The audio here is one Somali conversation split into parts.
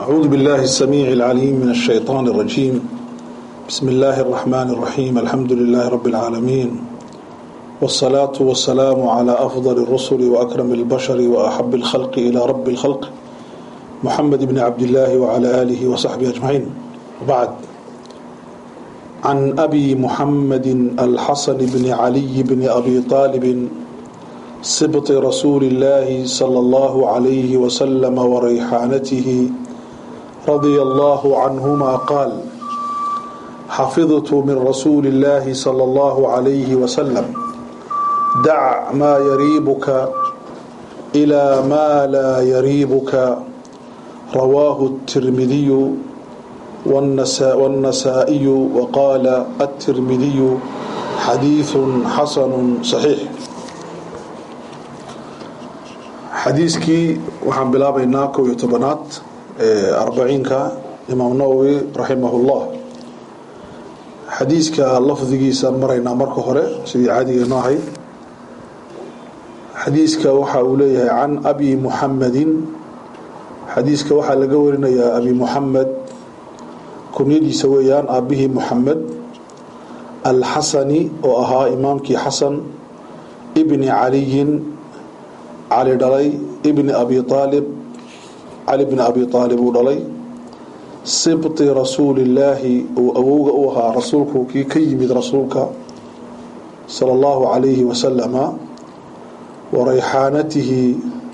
أعوذ بالله السميع العليم من الشيطان الرجيم بسم الله الرحمن الرحيم الحمد لله رب العالمين والصلاة والسلام على أفضل الرسل وأكرم البشر وأحب الخلق إلى رب الخلق محمد بن عبد الله وعلى آله وصحبه أجمعين وبعد عن أبي محمد الحسن بن علي بن أبي طالب سبط رسول الله صلى الله عليه وسلم وريحانته رضي الله عنهما قال حفظت من رسول الله صلى الله عليه وسلم دع ما يريبك إلى ما لا يريبك رواه الترمذي والنسائي وقال الترمذي حديث حسن صحيح xadiiskii waxaan bilaabaynaa kow iyo tobanaad ee arbaciinka imaam nawowi raximahullah xadiiska lafdigiisaan maraynaa marka hore sidii caadigeenu ahayd xadiiska waxa uu leeyahay can abi muxamedin xadiiska waxaa laga warinayaa abi muxamed kunyadiisa weeyaan aabihii muxamed alxasani oo ahaa imaamkii xasan ibni caliyin cali dhalay ibni abi aalib cali bni abi aalib uu dhalay sibti rasuulillaahi uu awowga u ahaa rasuulku kii ka yimid rasuulka sala allahu calayhi wasalama wa rayxaanatihi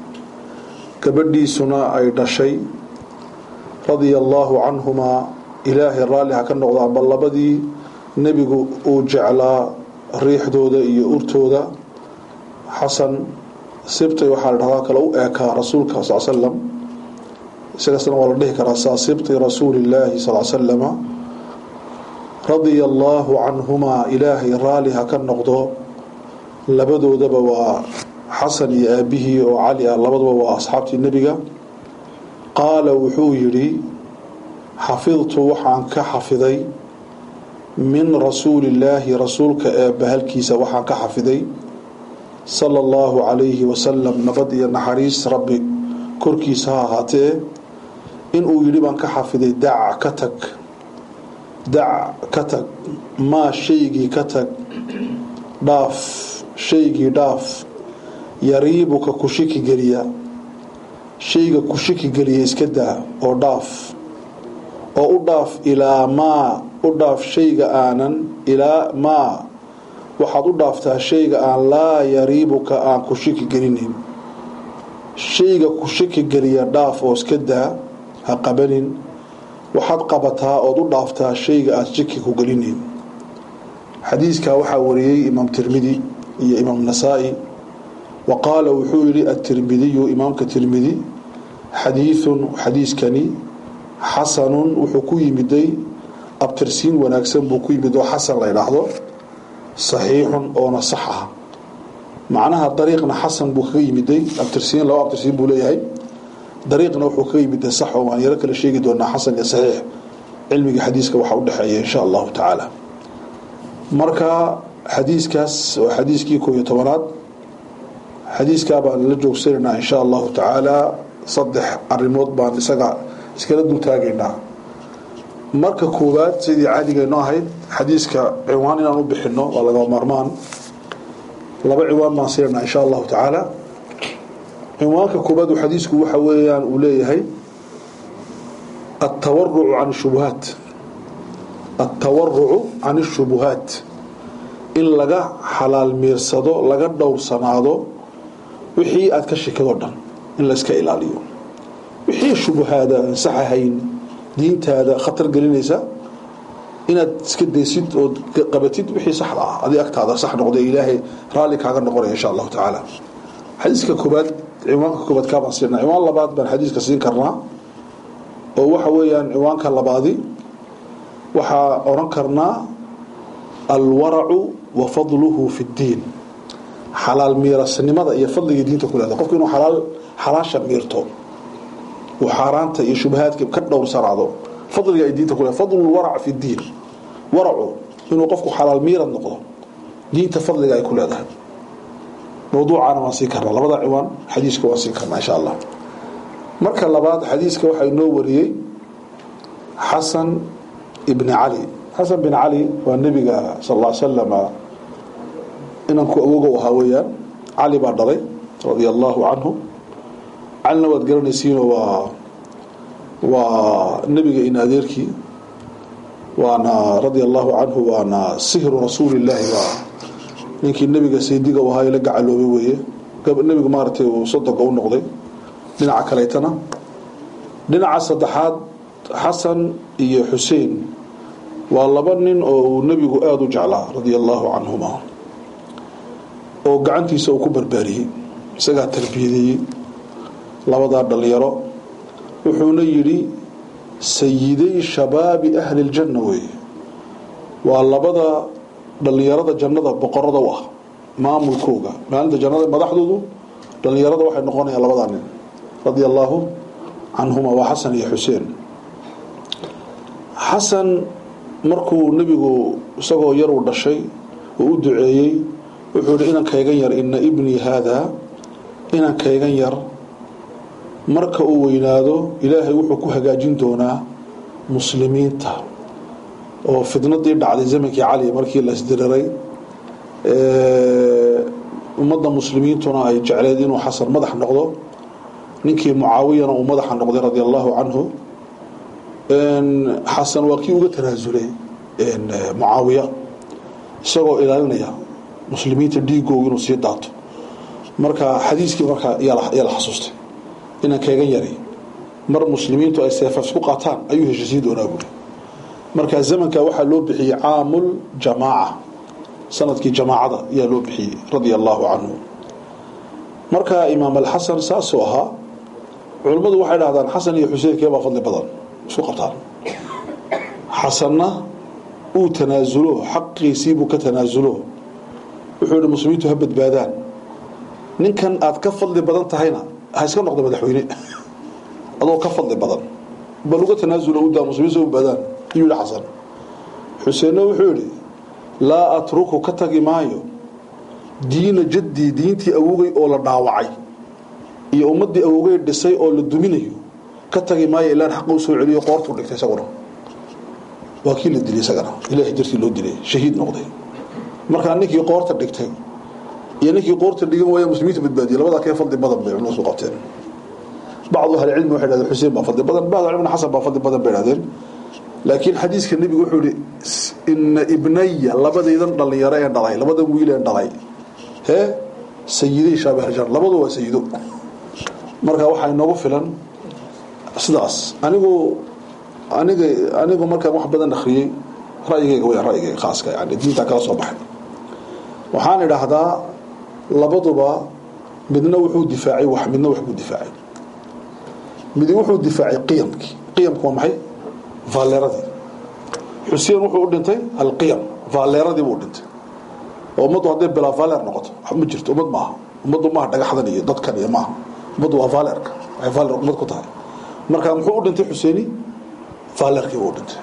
gabadhiisuna ay dhashay radia allaahu canhumaa ilaahay raalli ha ka noqdaan bal labadii nebigu uu jeclaa riixdooda iyo urtooda xasan sibti waxaa la dhahdaa kale u eekaa rasuulka sal slam isagasna waa la dhihi karaa saa sibti rasuulillaahi sal slama radia allaahu canhumaa ilaahay raali ha ka noqdo labadoodaba waa xasan iyo aabihii oo cali ah labaduba waa asxaabtii nebiga qaala wuxuu yidhi xafidtu waxaan ka xafiday min rasuulillaahi rasuulka ee bahalkiisa waxaan ka xafiday sala allahu calayhi wasalam nabad iyo naxariis rabbi korkiisa ha ahaatee inuu yidhi baan ka xafiday dac ka tag dac ka tag maa shaygii ka tag dhaaf shaygii dhaaf yariibuka ku shiki geliya shayga ku shiki geliya iska daa oo dhaaf oo u dhaaf ilaa maa u dhaaf shayga aanan ilaa maa waxaad u dhaaftaa shayga aan laa yariibuka aan ku shiki gelinin shayga ku shiki geliya dhaaf oo iska daa ha qabanin waxaad qabataa ood u dhaaftaa shayga aad shiki ku gelinin xadiiskaa waxaa wariyey imaam tirmidi iyo imaam nasaa-i wa qaala wuxuu yihi atirmidiyu imaamka tirmidi xadiiثun xadiiskani xasanun wuxuu ku yimiday abtirsiin wanaagsan buu ku yimid oo xasan la ydhaahdo saxiixun oona sax ah macnaha dariiqna xasan buu kaga yimiday abtirsiin laba abtirsiin buu leeyahay dariiqna wuxuu kaga yimiday sax oo waan yaro kala sheegi doonaa xasan iyo saxiix cilmiga xadiiska waxaa udhexeeya insha allahu tacaala marka xadiiskaas waa xadiiskii koo iyo tobanaad xadiiskaa baan la joogsanaynaa insha allahu tacaala saddex arimood baan isaga iskala dultaagaynaa marka koowaad sidii caadigeenu ahayd xadiiska ciwaan inaan u bixino waa lagaba maarmaan laba ciwaan baan siinanaa insha allahu tacaala ciwaanka koobaad xadiisku waxa weeyaan uu leeyahay atawarucu can shubuhaat atawarucu can shubuhaat in laga xalaal miirsado laga dhowrsanaado wixii aad ka shikado dhan in layska ilaaliyo wixii shubuhaada aan sax ahayn diintaada khatar gelinaysa inaad iska daysid ood qabatid wixii saxda ah adi agtaada sax noqda ilaahay raalli kaaga noqonaya insha allahu tacaala xadiiska koobaad ciwaanka koobaad kaabaan siinaa ciwaan labaad baan xadiiska siin karnaa oo waxa weeyaan ciwaanka labaadi waxaa oran karnaa alwaracu wa fadluhu fi ddiin xalaal miirasnimada iyo fadligii diinta ku leeda qofku inuu alaal xalaasha miirto uu xaaraanta iyo shubahaadka ka dhowrsanaado fadliga ay diinta kule fadlu warac fi ddiin waracu inuu qofku xalaal miirad noqdo diinta fadliga ay ku leedahay mawduucaana waan siin karnaa labada ciwaan xadiiska waan siin karnaa insha allah marka labaad xadiiska waxaa inoo wariyey xasan ibni cali xasan bin cali waa nebiga sal ll salam inanku awoga ahaa weeyaan cali baa dhalay radia allahu canhu calina waad garanaysiino waa waa nebiga in adeerkii waana radia allahu canhu waana sihru rasuulillaahi baa ninkii nebiga saydiga u ahaa ee la gacaloobay weeye nebigu maaragtay uu sodoga u noqday dhinaca kaleetana dhinaca saddexaad xasan iyo xuseen waa laba nin oo uu nebigu aada u jeclaa radia allahu canhuma oo gacantiisa uu ku barbaariyey isagaa tarbiyadeeyey labadaa dhalinyaro wuxuuna yidhi sayiday shabaabi ahli ljanna weeye waa labada dhalinyarada jannada boqorada u ah maamulkooga maalinta jannada madaxdoodu dhalinyarada waxay noqonayaan labadaa nin radia allaahu canhuma waa xasan iyo xuseen xasan markuu nebigu isagoo yaruu dhashay uu u duceeyey wuxuu yihi inankaygan yar ina ibnii haadaa inankaygan yar marka uu weynaado ilaahay wuxuu ku hagaajin doonaa muslimiinta oo fidnadii dhacday zamankii cali markii la isdiriray ummadda muslimiintuna ay jecleed inuu xasan madax noqdo ninkii mucaawiyana uu madaxa noqday radia allahu canhu xasan waa kii uga tanaasulay mucaawiya isagoo ilaalinaya muslimiinta dhiigooga inuu sii daato marka xadiiskii markaa yaa la xasuustay inaan kaygan yari mar muslimiintu ay seefaf isku qaataan ayuu heshiisiin doonaa buuri marka zamanka waxaa loo bixiyey caamul jamaaca sanadkii jamaacada ayaa loo bixiyey radia allahu canhu marka imaam alxasan saasuu ahaa culimmadu waxay dhahdaan xasan iyo xuseen keebaa fadli badan isku qabtaan xasanna uu tanaasulo xaqiisiibuu ka tanaasulo wuxuu yihi muslimiintu ha badbaadaan ninkan aad ka fadli badan tahayna ha iska noqdo madaxweyne adoo ka fadli badan bal uga tanaasulo udaa muslimiintu badbaadaan ayuu yihi xasan xuseenna wuxuu yihi laa atruku ka tagi maayo diina jaddii diintii awogay oo la dhaawacay iyo ummaddii awogay dhisay oo la duminayo ka tagi maayo ilaan xaqa u soo celiyo qoortuu dhigtay isaguna waa kii la dilay isagana ilaahay dartii loo dilay shahiid noqday markaa ninkii qoorta dhigtay iyo ninkii qoorta dhigan waaya muslimiinta badbaadiyay labadaa kee fadli badan bay culimadu qabteen bacdu ahlicilmi waxay dhahdeen xuseen baa fadli badan bacdu ahlicilmi xasan baa fadli badan bay dhahdeen laakiin xadiiska nebigu wuxuu yihi ina ibnaya labadaydan dhalinyaro ee dhalay labadan wiil ee dhalay hee sayiday shaabahjan labadu waa sayido marka waxaa inoogu filan sidaas anigu aniga anigu markaan wax badan akhriyey ra'yigayga weyaan ra'yigayga khaaska yani diintaa kala soo baxay waxaan idhaahdaa labaduba midna wuxuu difaacay wax midna wax buu difaacay midi wuxuu difaacay qiyamkii qiyamku waa maxay vaaleeradii xuseen wuxuu u dhintay alqiyam vaaleeradii buu dhintay oo ummaddu hadday bilaa vaaleer noqoto ma jirto ummad maaha ummaddu maaha dhagaxdan iyo dadkan iyo maaha ummaddu waa vaaleerka waxay vaaleer ummad ku tahay marka muxuu u dhintay xuseeni vaaleerkii buu u dhintay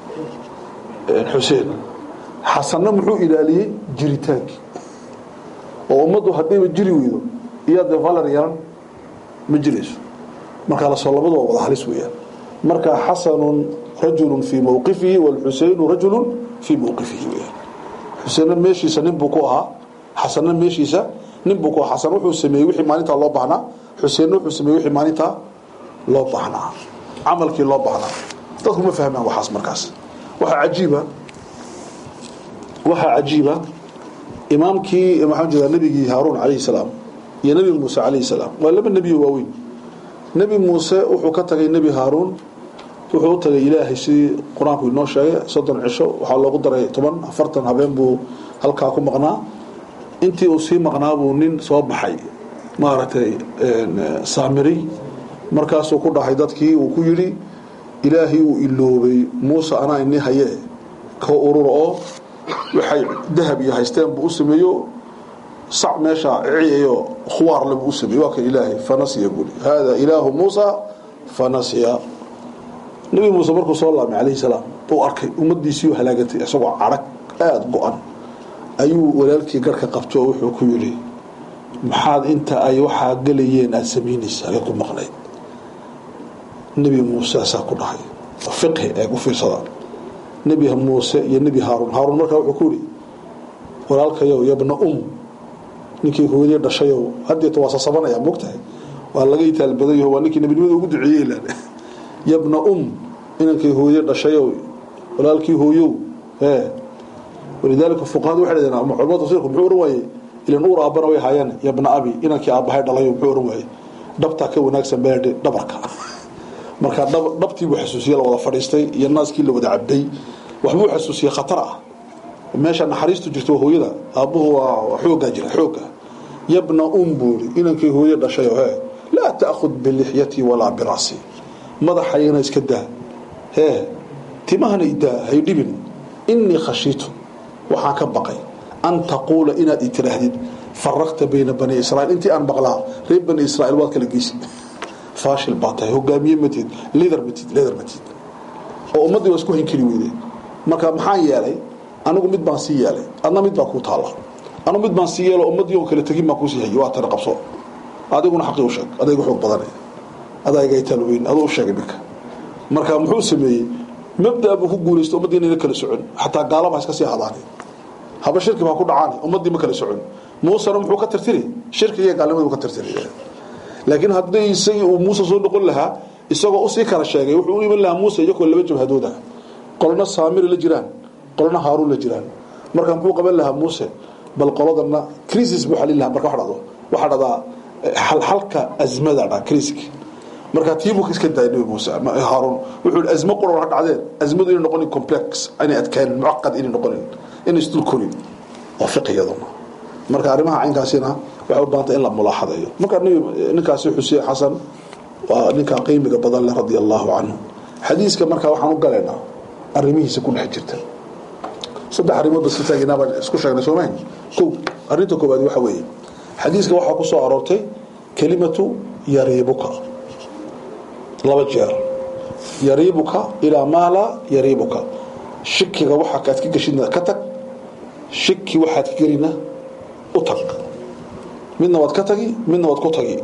xuseen xasanna muxuu ilaaliyey jiritaankii oo ummaddu haddayba jiri weydo iyaa dee valer yeelan ma jirayso markaa lasoo labadu waa wada halis weeyaan marka xasanun rajulun fii mowqifihi walxuseynu rajulun fii mowqifihi weyaan xuseenna meeshiisa nin buu ku ahaa xasanna meeshiisa nin buu ku ahaa xasan wuxuu sameeyey wixii maalintaa loo baahnaa xuseenna wuxuu sameeyey wixii maalintaa loo baahnaa camalkii loo baahnaa dadku ma fahmaan waxaas markaas waxaa cajiiba waxaa cajiiba imaamkii maxaan jeedaa nebigii haaruun calayhi salaam iyo nebi muuse calayhi salaam waa laba nebiyo waaweyn nebi muuse wuxuu ka tagay nebi haaruun wuxuu u tagay ilaahay sidii qur-aanku inoo sheegay soddon cisho waxaa loogu daray toban afartan habeen buu halkaa ku maqnaa intii uu sii maqnaa buu nin soo baxay maaragtay saamiri markaasuu ku dhahay dadkii uu ku yidhi ilaahay uu iloobay muuse anaa ini hayee ka urur oo waxay dahab iyo haysteen buu u sameeyo sac meesha ciyayo khuwaarle buu u sameeyey waa kan ilaahay fanasiya buuri haadaa ilaahu muusa fanasiya nebi muuse markuu soo laamay calayhi salaam uu arkay ummaddiisii u halaagatay isagoo cadhag aada go-an ayuu walaalkii garhka qabto oo wuxuu ku yidhi maxaad inta ay waxaa gelayeen aada samaynaysa ayaad ku maqnayd nebi muuse asaa ku dhahay fiqhi eeg u fiirsada nebi muuse iyo nebi haaruun haaruun markaa wuxuu ku yihi walaalkayow yabna um ninkii hooyadii dhashayow haddeeta waa sasabanaya mogtahay waa laga itaalbadayo waa ninkii nebinimada ugu duceeyey ilaan yabna um inankii hooyadii dhashayow walaalkii hooyow ee walidaalika fuqahadu waxay dhahdeen ama culamada tafsiirku muxuu oran waayey ilan uur aabbana way haayeen yabna abi inankii aabbahay dhalayo muxuu oran waayey dhabtaa ka wanaagsan beedhe dhabarka marka dhabtii buu xasuusiyey la wada fadhiistay iyo naaskii la wada cabday waxbuu xasuusiyey khatar ah meesha naxariistu jirto hooyada aabbuhu waa xoogaa jira xooga yabna um buuri inankii hooye dhashayo hee laa ta'khud bilixyatii walaa birasi madaxayana iska daa hee timahana idaa hay dhibin inii khashiitu waxaan ka baqay an taquula inaad i tiraahdid faraqta bayna bani israiil intii aan maqlaa reer bani israiil waad kala geysi faashil baa tahay hogaamiye matid lider matid lider matid oo ummaddii waa isku hinkeli weyde marka maxaan yeelay anigu mid baan sii yeelay adna mid baa kuu taalla anigu mid baan sii yeelo ummaddii oo kala tegin baan kuusii hayay waa tana qabso adiguna xaqii u sheeg adaygu xoog badanay adaa iga talweyn aduu u sheegay minka marka muxuu sameeyey mabda buu ku guulaysta ummaddii inayna kala socon xataa gaalaba ha iska sii hadaani haba shirki baa ku dhacaani ummaddii ma kala socon muusena muxuu ka tirtiri shirkiga iyo gaalnimadu ka tirtiri laakiin haddii isagii uu muuse soo noqon lahaa isagoo usii kala sheegay wuxuu u iman lahaa muuse iyakoo laba jabhadooda qolna saamiri la jiraan qolna haaruun la jiraan marka muxuu qaban lahaa muuse bal qoladana crisis buu xalin lahaa marka wax dhado waxaa dhadaa xalxalka azmada dha crisk marka tii buu iska daayay nabi muuse haaruun wuxuu yidhi azmo qura ha dhacdeen azmadu inay noqonin complex inay adkaanin mucaqad inay noqonin inay isdul korin waa fiqiyaduna marka arrimaha caynkaasina waxay u baahantay in la mulaaxadeeyo marka ninkaasi xuseen xasan waa ninkaa qiimiga badan leh radia allahu canhu xadiiska marka waxaan u galaynaa arrimihiisa ku dhex jirta saddex arrimood bas ka taaginaa baan isku sheegnay soo mahin kow arrinta koowaad waxa weeye xadiiska waxaa ku soo aroortay kelimatu yariibuka laba jeer yariibuka ilaa maa laa yariibuka shikiga waxaa kaad ka geshidna ka tag shiki waxaad ka gelina u tag midna waad ka tagi midna waad ku tagi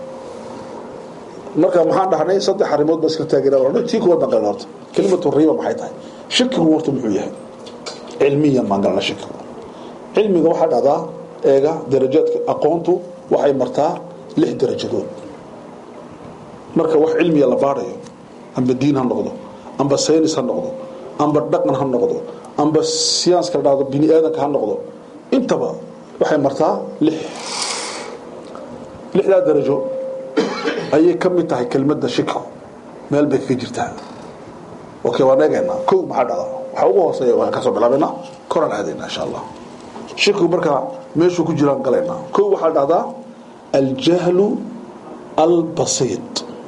marka maxaan dhahnay saddex arrimood baa iska taaginaa tii kuwaad baan galna horta kelimatu riiba maxay tahay shikigu horta muxuu yahay cilmiyan baan galna shikigu cilmiga waxaa dhahdaa eega darajaadka aqoontu waxay martaa lix darajadood marka wax cilmiya la baadhayo amba diin ha noqdo amba saynis ha noqdo amba dhaqan ha noqdo amba siyaanska la dhahdo bini aadanka ha noqdo intaba waxay martaa lix lixdaa darajo ayay ka mid tahay kelmadda shikigu meel bay kaga jirtaa okay waan eegaynaa kow maxaa dhacdaa waxaa ugu hooseeya waan kasoo bilaabaynaa koraan aadaynaa insha allah shikigu markaa meeshuu ku jiraan galaynaa kow waxaa dhacdaa aljahlu albasiit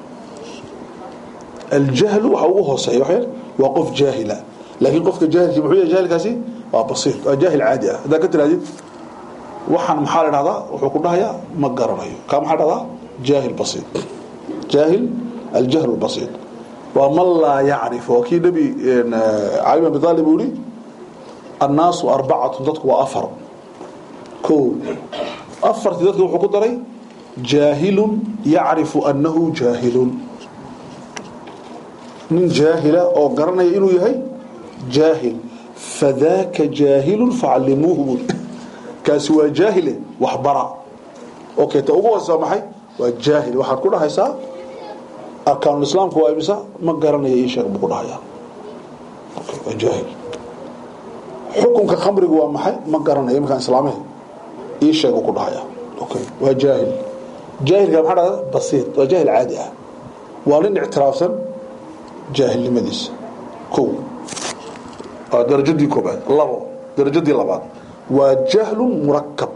aljahlu waxaa ugu hooseeya waxay waa qof jaahila laakiin qofka jaahilkii muxuu yahay jaahilkaasi waa basiit waa jaahil caadi ah haddaad ka tirahdid waxaan maxaa la dhahdaa wuxuu ku dhahayaa ma garanayo kaa maxaa dhahdaa jaahil basiit jaahil aljahl albasiit waa man laa yacrif waa kii nebi cali bin abi aalib uu yihi annaasu arbacatun dadku waa afar ko afartii dadka wuxuu ku daray jaahilun yacrifu annahu jaahilun nin jaahila oo garanaya inuu yahay jaahil fadaaka jaahilun facallimuuhu buui kaasi waa jaahile waxbara okay ta ugu hoosea maxay waa jaahil waxaad ku dhahaysaa arkaanulislaamku waa imisa ma garanaya ii sheeg buu ku dhahayaa okay waa jaahil xukunka khamrigu waa maxay ma garanaya iminkaan islaamahe ii sheeg buu ku dhahayaa okay waa jaahil jaahilka maxaa dhahda basiit waa jaahil caadi ah waa nin ictiraafsan jaahilnimadiisa kow waa darajadii koobaad labo darajadii labaad waa jahlun murakab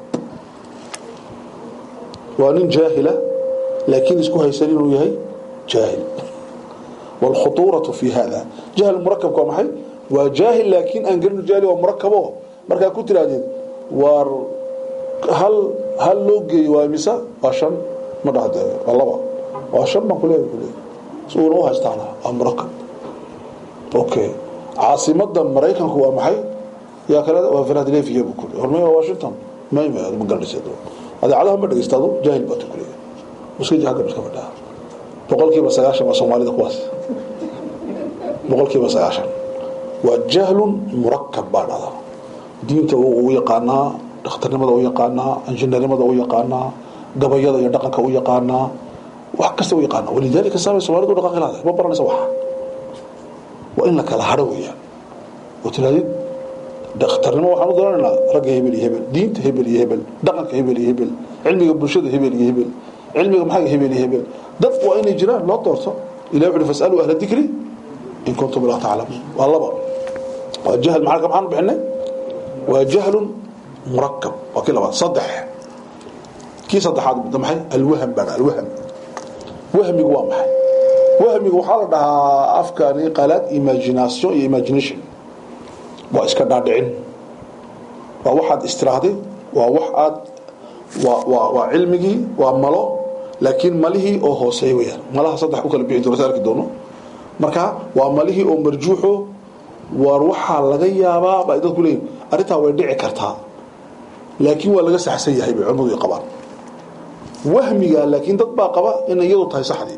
waa nin jaahila laakiin isku haysan inuu yahay jaahil wاlkhuطuuraةu fi hada jahl murakabka waa maxay waa jaahil laakiin aan gelin jaahil waa murakabo markaa ku tiraahdeed waar hal hal loo geeyo waa imisa waa shan ma dhahde waa laba waa shan baan kuleeya kuleeya si uuna u haystaana waa murakab okay caasimada maraykanku waa maxay yaa kale waa philadelphia buu kule hormay waa washington mayma ma garanaysa adeecadaha ma dhegeystaado jaahil baad kuleeya iska jahagab iska fadhaa boqolkiiba sagaashan waa soomaalida kuwaas boqolkiiba sagaashan waa jahlun murakab baa dhada diinta u yaqaanaa dhakhtarnimada u yaqaanaa injineernimada u yaqaanaa gabayada iyo dhaqanka u yaqaanaa wax kasta u yaqaana walidaalika saamay soomaalidu dhaqanka lahaday ma baranaysa waxa waa in la kala hadho weeyaan oo tirahdid dhakhtarnimo waxaan u daranaynaa ragga hebel iyo hebel diinta hebel iyo hebel dhaqanka hebel iyo hebel cilmiga bulshada hebel iyo hebel cilmiga maxaa hebel iyo hebel dad waa inay jiraan loo doorto ilahi wuxu fasaluu ahla dikri in kuntum laa taclamuun waa laba waa jahl maxaa maxaan bixinay waa jahlun murakab waa kii labaad saddex kii saddexaad maxay alwaham baa alwaham wahmigu waa maxay wahmigu waxaa la dhahaa afkani qalaad imagination iyo imagination waa iska dhaadhicin waa waxaad istiraahday waa wax aad waa waa waa cilmigii waa malo laakiin malihii oo hooseeya weyaan malaha saddex u kala bixi doonta arki doono marka waa malihii oo marjuuxo waar waxaa laga yaabaa ba dadku leeyihin arrintaa way dhici kartaa laakiin waa laga saxsan yahay bay culimmadu qabaan wahmiga laakiin dad baa qaba inay iyadu tahay saxdii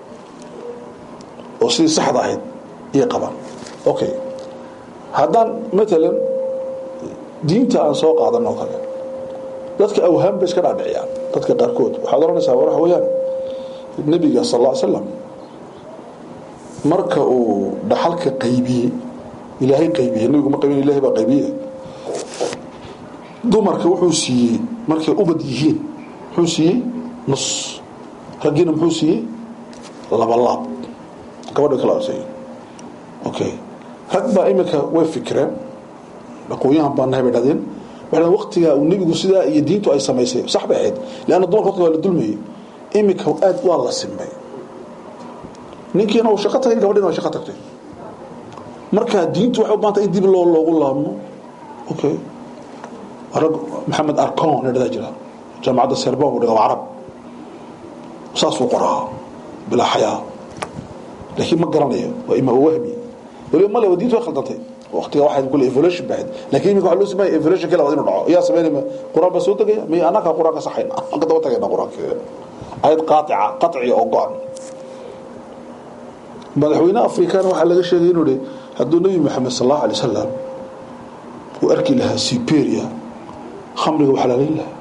oo sidii saxda ahayd iyay qabaan okay haddaan matalan diinta aan soo qaadan oo kale dadka awhaam bay iska dhaadhiciyaan dadka qaarkood waxaad oranaysaa waxa weeyaan nebiga sal alla ly slam marka uu dhaxalka qaybiyey ilaahay qaybiyey nebigu ma qaybin ilahay baa qaybiye dumarka wuxuu siiyey markay ubad yihiin muxuu siiyey nus raggiina muxuu siiyey laba laab gabadha kala arseeyey okay rag baa iminka way fikireen aqoonyahan baa nahay bay dhahdeen waxay waqtigaa uu nebigu sidaa iyo diintu ay samaysay sax bay ahayd leanna dumarka waqtiga waa la dulmayey iminka aad waa la simay ninkiina uu shaqo tagay gabadhiina waa shaqo tagtay marka diintu waxay u baanta in dib loo loogu laabmo okay rag maxamed arcon la dhadaa jira jaamacadda serbon buu dhiga waa carab saasuu qoraa bilaa xayaa laakiin ma garanayo waa ima wahmi waliba male waa diintu way khaldantay waqtiga waxay kule evolution bahayd laakiin iminka waxa loo sameeyay evolution kale inuu dhaco yaa sameynaya quraan baa soo degaya miya anaka quraan ka saxayna aan ka daba tagayna quraanka ayad qaatica qatciya oo go-an madaxweyne afrikaan waxaa laga sheegay inuu hi hadduu nebi maxamed sal allahu alay wasalam uu arki lahaa siberia khamriga waa xalaalayn lahaa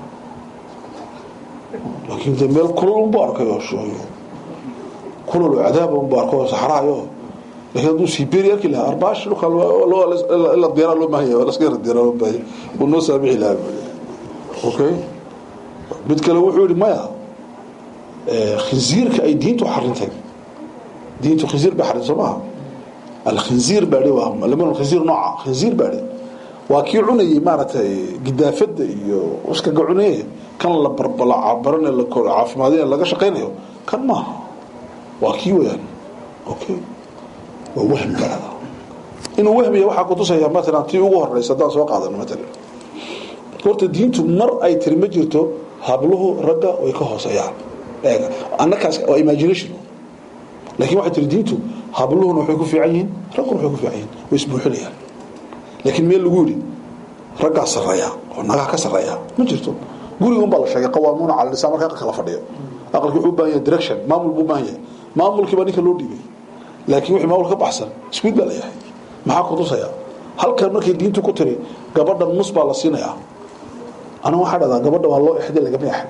laakiin de meel kulol unbu arkay oo shooyo kulol oo cadaaba unbu arkay oo saxraayo laakiin hadduu siberia arki lahaa arbaash dhulka ila diyaraa loo baahan yahay laska yara diyaraa loo baahan yahay uu noo saamixi lahaa okay mid kale wuxuu yihi maya khinziirka ay diintu xarintay diintu khinziir bay xarin soo maha alkhinziir baa waa laman khinziir nooca khinziir baa waa kii cunayay maaragtay gidaafada iyo uskaga cunaye kan la barbalacabaran la caafimaadin laga shaqaynayo kan maaha waa kii weyaan okay waa wahmi baa inuu wahmiya waxaa kutusaya matalan tii ugu horeysa haddaan soo qaadano matalan horta diintu mar ay tiri ma jirto habluhu ragga way ka hooseeyaan annakaas waa imagination laakiin waxay tiri diintu habluhuna waxay ku fiican yihiin ragguna waxay ku fiican yihiin way isbuuxinayaan laakiin meel lagu yidhi raggaa sarreeya oo nagaha ka sarreeya ma jirto guriga unbaa la sheegay qawaamuuna cala nisaa marka aqalka la fadhiyo aqalki wuxuu u baahan yahay direction maamul buu u baahan yahay maamulkii baa ninka loo dhiibay laakiin wixii maamul ka baxsan iskuid baa la yahay maxaa ku tusaya halkan markay diintu ku tiri gabadha nus baa la siinayaa aniga waxaa dhahdaa gabadha waa loo exday lagama exin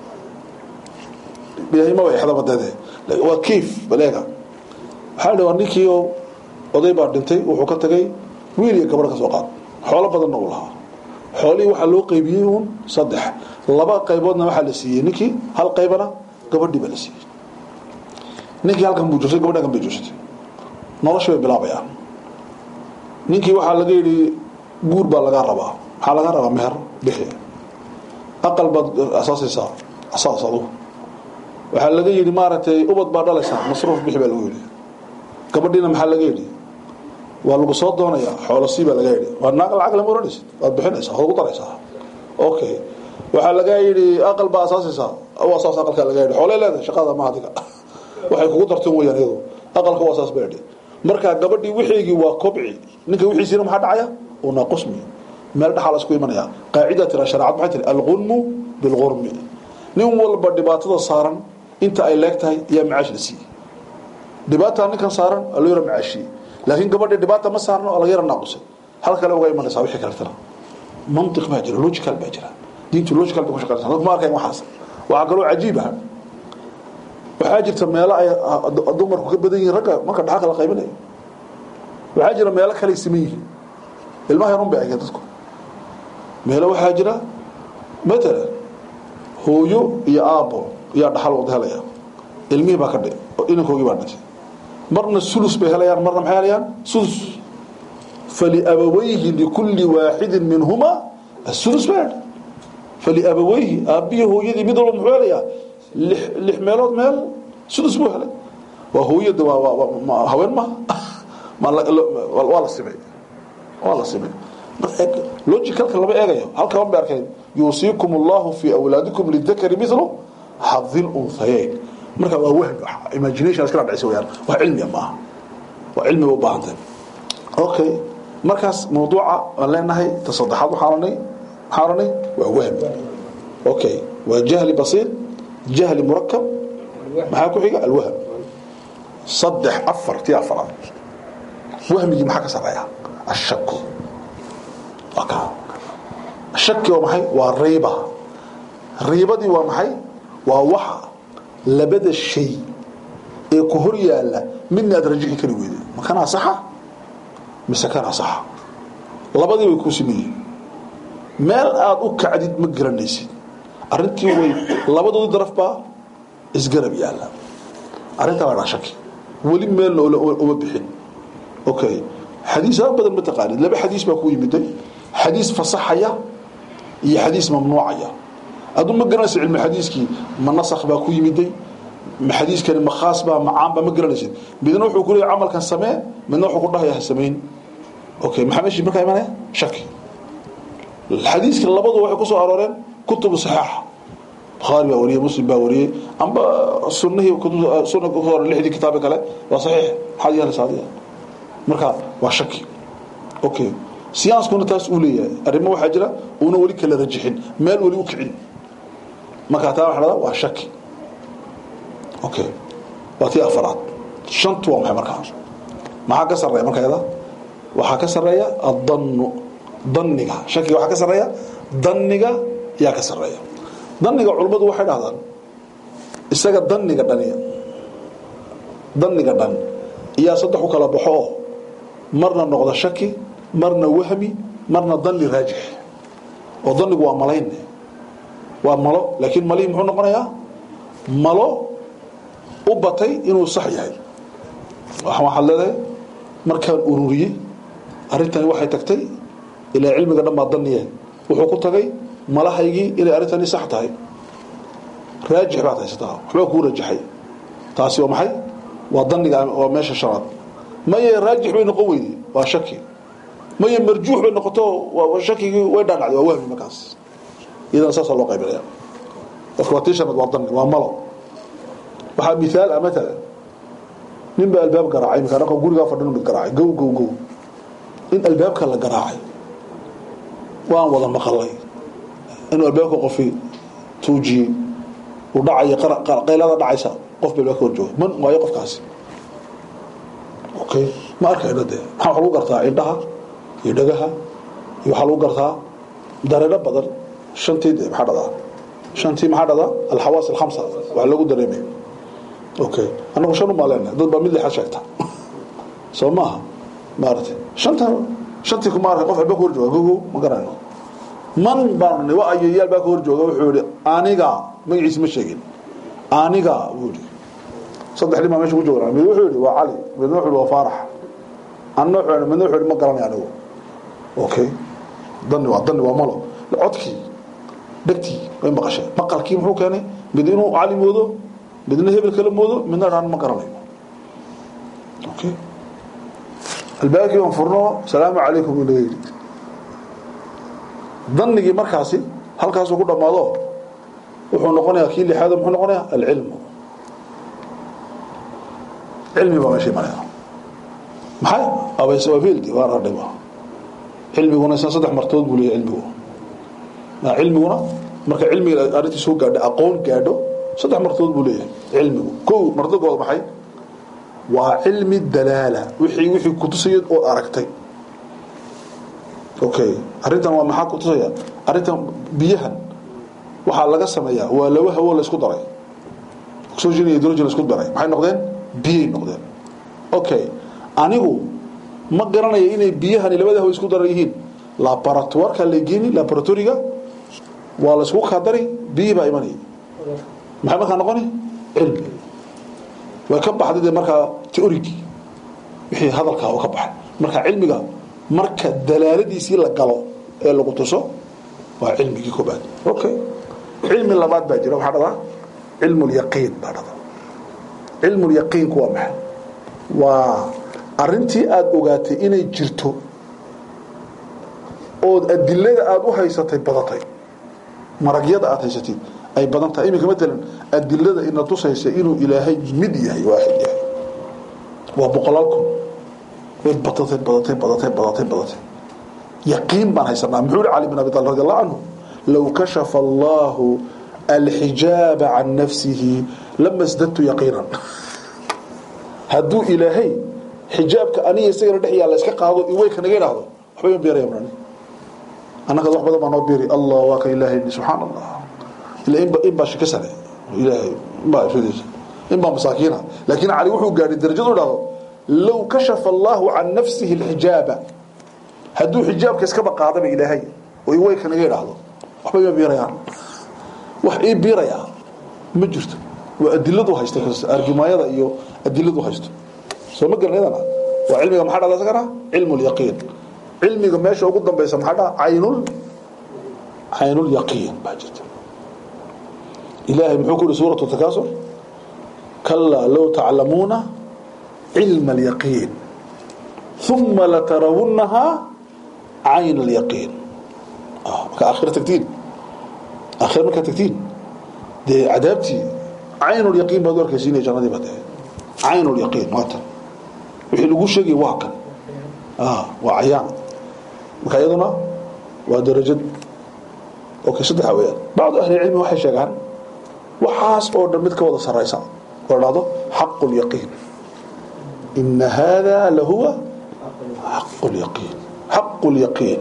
ilaahay maba exdaba dede waa kayf baleega waxaa la waa ninkii oo oday baa dhintay wuxuu ka tagay wiil iyo gabadh ka soo qaad xoolo badanna uu lahaa xoolihii waxaa loo qaybiyey uun saddex laba qayboodna waxaa la siiyey ninkii hal qaybana gabadhii baa la siiyey ninkii halkan buu joogtay gabadhi halkan bay joogsatay nolosha bay bilaabayaan ninkii waxaa laga yidhi guur baa lagaa rabaa maxaa lagaa rabaa meher bixi aqal baad asaasaysaa asaas adugu waxaa laga yidhi maaragtay ubad baa dhalaysaa masruuf bixi baa lagu yidhi gabadhiina maxaa laga yidhi waa lagu soo doonaya xoolosii baa laga yidhi waa naaq lacag lama oranaysid waad bixinaysaa waad ugu daraysaa okay waxaa lagaa yidhi aqal baa asaasaysaa waa saas aqalkaa laga yidhi xoolay leedahay shaqada ma adiga waxay kugu darteen weyaan iyadu aqalka waa saas baa yidhi marka gabadhii wixiigii waa kobci ninka wixiisiina maxaa dhacaya uu naaqusmi meel dhaxaa la isku imanaya qaacida tira shareecad maxay tiri alqunmu bilqurmi nin walba dhibaatada saaran inta ay leeg tahay ayaa macaash la siiyey dhibaataa ninkan saaran oo la yara macaashiyey laakiin gabadhii dhibaata ma saarno oo laga yara naaqusay hal kale uga imanaysaa wixii kaletana mantiq baa jira logical baa jira diintu logical bay ku shaqaynaysaa dadku ma arkayn waxaas waxaa kaloo cajiib ah waxaa jirta meelo ay dumarku ka badan yihiin ragga marka dhaxalka la qaybinayo waxaa jira meelo kale ay siman yihiin ilmaha yarun bay eegeen dadku meelo waxaa jira matalan hooyo iyo aabbo yaa dhaxal wada helaya ilmihii baa ka dhi inankoogii baa dhintay marna sulus bay helayaan marna maxay helayaan sulus faliabawayhi likulli waaxidin minhuma asulus baa faliabawayhi aabbihi hooyadii mid walba muxuu helayaa lix lix meelood meel sulus buu helay waa hooyada waa waa haween maha waa la simay waa la simay logicalka lama eegayo halka ma arkeen yuusiikum allahu fi awlaadikum lidakari mithlu xadi lunhayayn marka waa wahm imagination iskala dhacaysa weyaan wax cilmiya maaha waa cilmiga u baahan tahay okay markaas mawduuca aan leenahay ta saddexaad waxaan oranay maxaan oranay waa wahm okay waa jahli basiir jahli murakab maxaa ku xiga alwahm saddex afar tii afaraad wahmigii maxaa ka sareeya ashaku waa ka shaki waa maxay waa riiba riibadii waa maxay waa waxa labada shay ee ku hor yaala midna aad rajixi kari weyday ma kanaa saxa mise kanaa saxa labadii way kuu simeyihin meel aad u kacdid ma garanaysid arrintii way labadoodii daraf baa isgarab yaala arrintaa waa dhaa shaki weli meelna uma bixin okay xadiisaa badan ma taqaanid laba xadiis baa ku yimiday xadiis fasaxaya iyo xadiis mamnuucaya aduu ma garanaysid cilmi xadiiskii ma nasakh baa ku yimiday ma xadiiskani ma khaas baa ma caan baa ma garanaysid midna wuxuu ku leeyahay camalkan samee midna wuxuu ku dhahaya ha samayn okay maxaa meeshii markaa imanaya shaki xadiiska labadu waxay ku soo arooreen kutubu saxiixa bukhaari baa wariyey muslim baa wariyey amba sunihii sunna ku hore lixdii kitaabe kale waa saxiix maxaad yeelaysaa adiga marka waa shaki okay siyaaskuna taas uu leeyahay arrimo waxaa jira uuna weli kala rajixin meel weli u kicin markaa taa waxa dhahdaa waa shaki okay waa tii afaraad shantu waa maxay markaa maxaa ka sarreeya marka yada waxaa ka sarreeya addannu danniga shakiga waxaa ka sarreeya danniga yaa ka sarreeya danniga culummadu waxay dhahdaan isaga danniga dhani danniga dhan iyaa saddex u kala baxo oo marna noqda shaki marna wahmi marna dani raajix oo danigu waa malayn waa malo laakiin malihii muxuu noqonayaa malo u batay inuu sax yahay waxaad leedahay markaan ururiyey arrintani waxay tagtay ilaa cilmiga dhan baa daniye wuxuu ku tagay malahaygii inay arrintani sax tahay raajix baad haysataa waxbaa kuu rajaxay taasi waa maxay waa daniga waa meesha shanaad maye raajix bay noqon weyday waa shaki maye marjuux bay noqoto shakigii way dhaadhacday waa wahmi markaas idan saasa loo qaybinaya qofka waa tii shanaad waa dani waa malo waxaa miaal ah maala nin baa albaab garaacay imika dhaqan gurigaa fadhin mid garaacay gow gow gow in albaabka la garaacay waan wada maqalay inuu albaabka qofi tuujiyey uu dhacayo qaylada dhacaysa qof ba albaabka hor jooga man waayo qofkaasi okay ma arkayno dee maxaa wax lagu gartaa indhaha iyo dhagaha iyo waxaa lagu gartaa dareero badan shantii de maxaa dhadaa shantii maxaa dhadaa alxawaas alkhamsa wax lagu dareemay okay anagu shan umaa leenahay dad baa mid lixaad sheegta soo maaha maaragtay shanta shantii kuma arkay qof alba ka hor jooga gogow ma garanayno man baan wa ayo yaal baa ka hor jooga wuxuu yihi aniga magaciisa ma sheegin aniga buu yihi saddex nin baa meesha ku joognaa mid wuxuu yihi waa cali midna wuxuu yihi waa faarax anna wuxuu yihi midna wuxuu yihi ma garanay anigu okay dani waa dani waa malo codkii dhegtii way maqashay maqalkii muxuu keenay mid inuu cali moodo midna hebel kala moodo midna dhaan ma garanayo okay albaabkii baan furno salaamu calaykum uu naga yidhi danigii markaasi halkaasuu ku dhammaado wuxuu noqonayaa kii lixaad muxuu noqonayaa alcilmu cilmi baa meesha imanaya maxay abaysawafiildi waa radhiba cilmiguna isna saddex martood buu leeyahay cilmigu cilmiguna marka cilmiga arrintii soo gaadho aqoon gaadho saddex martood buu leeyahay cilmigu kow martagooda maxay waa cilmi dalaala wixii wixii kutusaya oo aragtay okay arrintan waa maxaa kutusaya arrintan biyahan waxaa laga sameeyaa waa laba hawo la isku daray oxygen iyo hydrogen la isku daray maxay noqdeen biyay noqdeen okay anigu ma garanayo inay biyahani labada hawo isku daran yihiin laboratoireka la geeni laboratoriga waa la isku kadari biyi baa imanaya maxay markaa noqoni cilmi way ka baxday dee markaa teorigii wixii hadalkaa oo ka baxay marka cilmiga marka dalaaladiisii la galo ee lagu tuso waa cilmigii koobaad okay cilmi labaad baa jira waxaa dhadaa cilmu lyaqiin baa dhadaa cilmu lyaqiinku waa maxay waa arrintii aada ogaatay inay jirto ood adilada aada u haysatay badatay maragyada aada haysatid ay badan tahay iminka matalan adilada ina tusaysa inuu ilaahay mid yahay waaxid yahay waa boqolaal kun way badatay badatay badatay badatay badatay yaqiin baan haysanaa muxuu yihi cali bin abi talib radi allahu canhu low kashafa allahu alxijaaba can nafsihi lama sdadtu yaqiinan hadduu ilaahay xijaabka aniga isagana dhex yaalla iska qaado iwey kanaga idhaahdo waxba ima beeraya mrani annagaad wax badan baa noo beeri allah waa ka ilaahay subxaan allah ila inba in baa shika sare ilaahay inbaa ifradiisa in baa masaakiina laakiin cali wuxuu gaadhay darajadu idhahdo low kashafa allahu can nafsihi alxijaaba hadduu xijaabka iskaba qaadaba ilaahay oo iwey kanaga idhaahdo waxba ima beerayaan wax ii biirayaa ma jirto waa adiladu haysta argimaayada iyo adiladu haysto soo ma garan iyadana waa cilmiga maxaa dhada isagana cilmu lyaqiin cilmiga meesha ugu dambaysa maxaa dhaha caynul caynul yaqiin baa jirta ilaahay muxuu ku yihi suuratu takaasur kalaa low taclamuuna cilma alyaqiin uma latarawunnahaa cayn alyaqiin marka aakhira tagtiin aakhira markaa tagtiin dee cadaabtii caynulyaqiin baad u arkaysiinaya jannadii baad ahayd caynulyaqiin waa tan wixii lagu sheegay waa kan waa cayaan marka iyaduna waa darajad okay saddexa weeyaan bacdu ahli cilmi waxay sheegaan waxaas oo dhan mid ka wada saraysa oo dhahdo xaqu lyaqiin ina hada lahuwa xaqu lyaqiin xaqu lyaqiin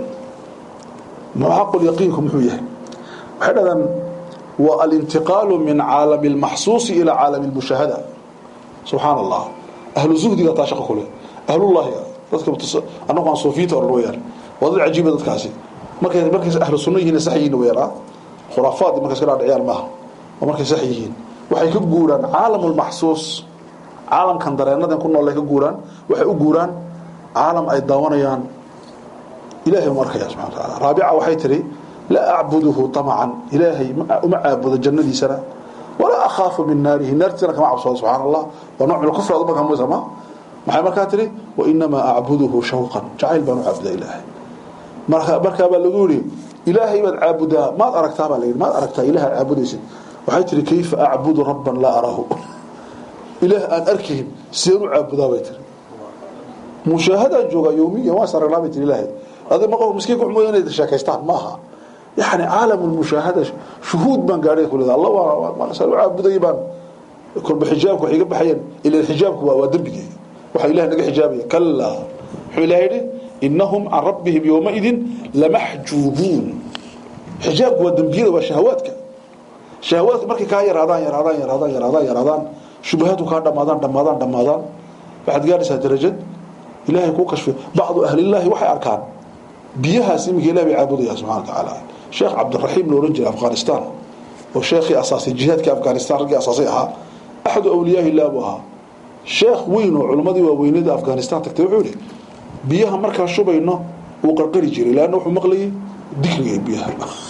ma xaqu lyaqiinku muxuu yahay waxay dhahdaan waa alintiqaalu min caalami اlmaxsuusi ila caalami اlmushaahada subxaan allah ahlu zuhdiga taa shaqo kule ahlullahiga dadka annagu aan suufiyiinta odhan weyaan waa dad cajiiba dadkaasi markay markay ahlu sunno yihiin sax yihiin weyaan ah khuraafaad markay iska dhaadhiciyaan maaha oo markay sax yihiin waxay ka guuraan caalamu lmaxsuus caalamkan dareenadan ku nool ay ka guuraan waxay u guuraan caalam ay daawanayaan ilahay uma arkaya subxana wa taala raabica waxay tiri laa acbuduhu طamcan ilaahay uma caabudo jannadiisana walaa akhaafu min naarihi naartiisana kama cabsoodo subxaan allah waa nooc min kufr ad markaa ma maxay markaa tihi wainamaa acbuduhu shawqan jacayl baan u caabudaa ilaahay marka markaa baa lagu yihi ilaahay baad caabudaa maad aragtaa baa layidhi maad aragtaa ilaah aad caabudaysid waxay tihi kayfa acbudu rabban laa arahu ilaah aan arkayn sideen u caabudaa bay tiri mushaahadaan joogaa yowmiya waan saragnaa bay tiri ilaahay adi ma qof miskiin ku mooya inay sheekaystaan ma aha yani caalam lmushaahada shuhuud baan gaadhay kuleda alla waa saan u caabudayay baan kolba xijaabka waxay iga baxayeen ila xijaabku waa waa dembigeyga waxaa ilahay naga xijaabaya kalaa muxuu ilahay yidhi inahum can rabbihim yowmaidin lamaxjuubuun xijaabku waa dembiyada waa shahawaadka shahawaadka markay kaa yaraadaan yaraadaan yaraadaan yaraadaan yaraadaan shubahaadku kaa dhamaadaan dhamaadaan dhamaadaan waxaad gaaraysaa darajad ilahay kuu kashfiyo bacdu ahlillaahi waxay arkaan biyahaas iminka ilah bay caabudayaan subxana wa tacaala sheekh cabdiraxiim la odhan jiray afghanistan oo sheekhii asaasay jihaadkii afghanistan raggii asaasay ahaa axadu awliyaahi illah buu ahaa sheekh weyn oo culimmadii waaweynada afghanistan tagtay wuxuu yihi biyaha markaan shubayno wuu qarqari jiray leanna wuxuu maqlayay dikriga biyaha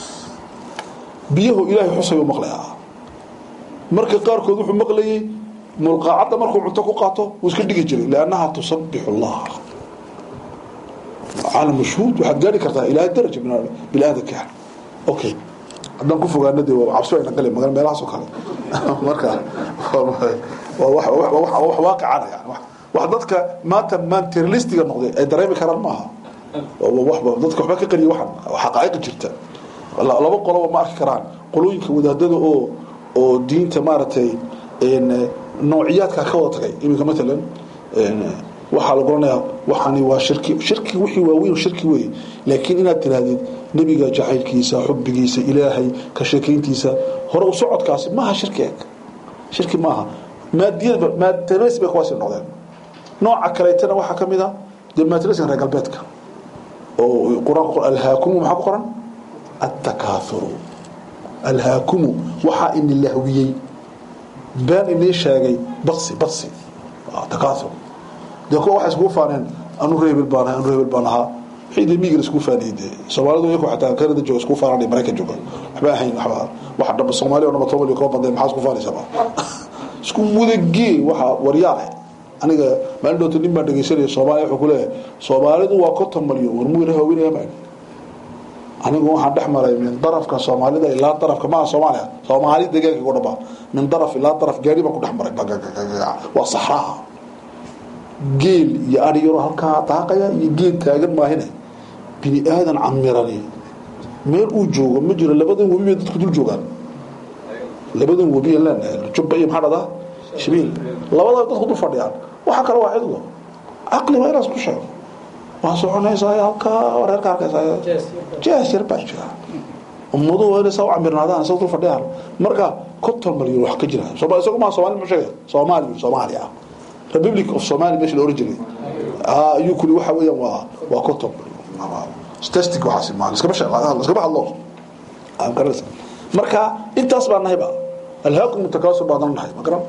biyahu ilaahay xusay u maqlayaa marka qaarkood wuxuu maqlayay mulqaacadda markuu cunto ku qaato wuu iska dhigi jiray liannaha tusabixu allah caalam mashhuud waxaad gaari kartaa ilaa daraja biniaadanka okay haddaan ku fogaana de cabsi ayna gali magan meelahaas oo kale marka waa wax waaqicana yani wax dadka maanta materialistiga noqday ay dareemi karaan maaha dadka waxba ka qariya waxan xaqaa'iq jirta laba qoloba ma arki karaan qolooyinka wadaadada oo oo diinta maaragtay noociyaadka ka wada tagay iminka matalan waxaa lagu oranayaa waxani waa shirki shirki wixii waaweyn shirki wey laakiin inaad tirahdid nebiga jacaylkiisa xubigiisa ilaahay ka sheekayntiisa hore u socodkaasi maaha shirki eg shirki maaha maadiyada maatrs bay kuwaasi noqdeen nooca kaleetana waxaa ka mid a dee maatriskan reer galbeedka oo qur-aanku alhaakumu maxaa ku qoran attakaathuru alhaakumu waxaa ini lahwiyey been inii sheegay baqsi baqsi takaathur dee kuwa waxay iskugu faaneen anu reebel baan ahay anu reebel baan ahaa wixii dee miigan iskugu faaniyey dee soomaalidu iyaku xataa kanada jooga iskugu faananay maraykan jooga waxba ahayn waxba waxa dhaba soomaaliya oo dhaba toban iyo koo bandeen maxaa isku faanaysaba isku wadagee waxa waryaale aniga maalin dhowta nin baan dhegeysanaya soomaaliya wuxuu ku leeyahay soomaalidu waa konton malyan war muu ilaha haweenaya maan anigu waxaan dhex maray min darafka soomaalida ilaa darafka maaha soomaaliya soomaali deegaanka ku dhaba min daraf ilaa daraf gaari baan ku dhex maray waa saxraha geel iyo ari yaroo halkaa daaqaya iyo geel taagan maahine bini aadan camirani meel uu joogo ma jiro labadan webi bay dadku dul joogaan labadan webi leenahay jubba iyo maxaa dhahdaa shabiil labada dadku dul fadhiyaan waxa kale waa cidlo caqli waa inaas ku sheego waa soconaysaa halkaa reerka arkaysaa jees yar baa jira ummaduhu waa inay saa u camirnaadaan saa dul fadhiyaan marka konton malyan wax ka jira sooma isagu maa soomaali ma sheegay soomaali soomaaliya republic of somalia meesha la oran jiray ayuu kuli waxa weeyaan waa waa konton statistic waxaasi ma iskama sheeg iskama hadlo aan garanaysa marka intaas baan nahayba alhaakum mutakaasir baan nahay ma garan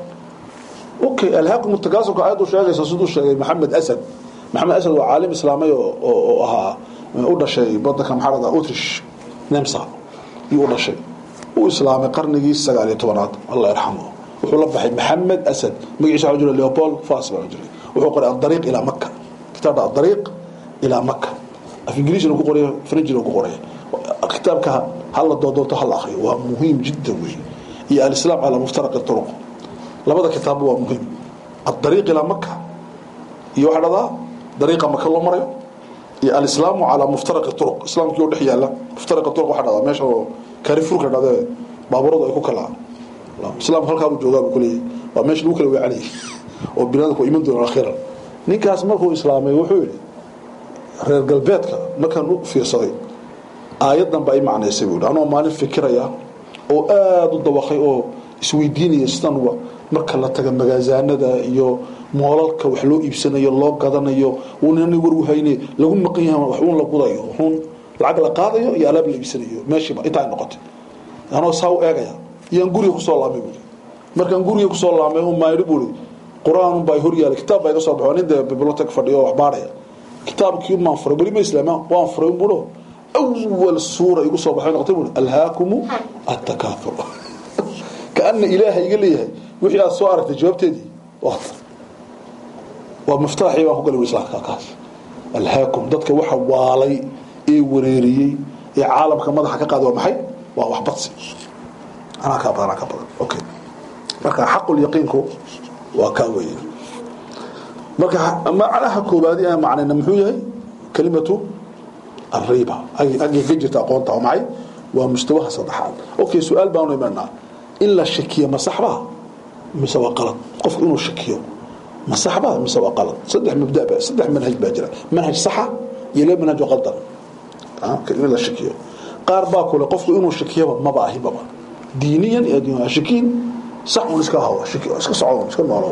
okay alhaakum mutakaasirka ayadu sheegaysa siduu sheegay maxamed asad maxamed asad waa caalim islaamay oo oo ahaa u dhashay badanka maxaa la utrish nemsa yuu u dhashay u islaamay qarnigii sagaal iyo tobanaad allah yarxamu wuxuu la baxay maxamed asad magaciisa waxaa jira leopold fas baa jiray wuxuu qoray adariiq ilaa maka kitaabka adariiq ilaa maka af ingiriisina ku qoray frenchina ku qoray kitaabka hala doodoonto hala akriyo waa muhiim jiddan wey iyo alislaam calaa muftaraqi turuq labada kitaabba waa muhiim adariiq ilaa maka iyo waxaa dhahdaa dariiqa maka loo marayo iyo alislaamu calaa muftaraqi turuq islaamkii oo dhex yaala muftaraqa turuq waxaa dhahdaa meesha oo kaarifurka dhahde baaburadu ay ku kalaa islaamku halkaa buu joogaa buu kuleeyahay waa meesha lagu kala weecanayay oo binaadamku iman doona akhiran ninkaas markuu islaamay wuxuu yidhi reer galbeedka markaan u fiirsaday aayaddan baa i macnaysay buu yidhi anoo maalin fikiraya oo aada u dawaqay oo isweydiinaya sidan marka la taga magaasaanada iyo moolalka wax loo iibsanayo loo gadanayo uunana warwahayne lagu maqan yahay wax uun la gudayo wuxuun lacag la qaadayo iyo alaab la iibsanayo meeshiiba intaa ay noqotay anoo saa u eegaya iyaan guriga kusoo laamay buui markaan guriga kusoo laamay un maayidhi buui qur-aan baa hor yaala kitaab baa iga soo baxo nin dee bibliotek fadhiyo oo wax baaraya kitaabkii umaan furay weli ma islaama waan furay un buuho awal suura igu soo baxay noqotay buui alhaakumu attakaathur kaana ilaaha iga leeyahay wixii aad soo aragtay jawaabteedii waa waa miftaaxii baan ku galay islaamka kaas alhaakum dadka waxa waalay ee wareeriyey ee caalamka madaxa ka qaaday waa maxay waa wax badsi anaa kaa badan anaa kaa badan okay marka xaqul yaqiinku waa kaa weeye marka macnaha koobaadi aan macnayna muxuu yahay kelimatu arriba agay ka jirta aqoonta waa maxay waa mustawaha saddexaad okay su-aal baanu imanaa in la shakiyo ma saxbaa mise waa qalad qofku inuu shakiyo ma saxbaa mise waa qalad saddex mabda ba saddex manhaj baa jira manhaj saxa iyo laba manhaj oo qaldan in la shakiyo qaar baa kule qofku inuu shakiyaba maba ahibaba diiniyan iyo adduun shakiin sax un iska hawa shaki iska socdo iska noolow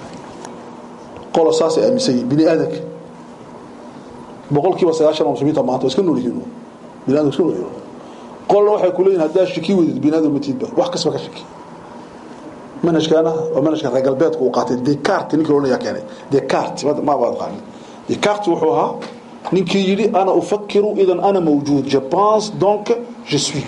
qolo saasay aaminsan yihin bini aadanka boqolkiiba sagaashan oo muslimiinta maanta iska nool yihiin bini aadanka iska nool yihiin qolna waxay ku leeyihin haddaa shaki weydid bini aadan matiidba wax kasba ka shaki manhajkaana waa manhajka reer galbeedka uu qaatay descartes ninkii odhanayaa keenay descartes ma baad qaanin descartes wuxuu ahaa ninkii yidhi ana ufakiru idan ana mawjuud je pense donc je suis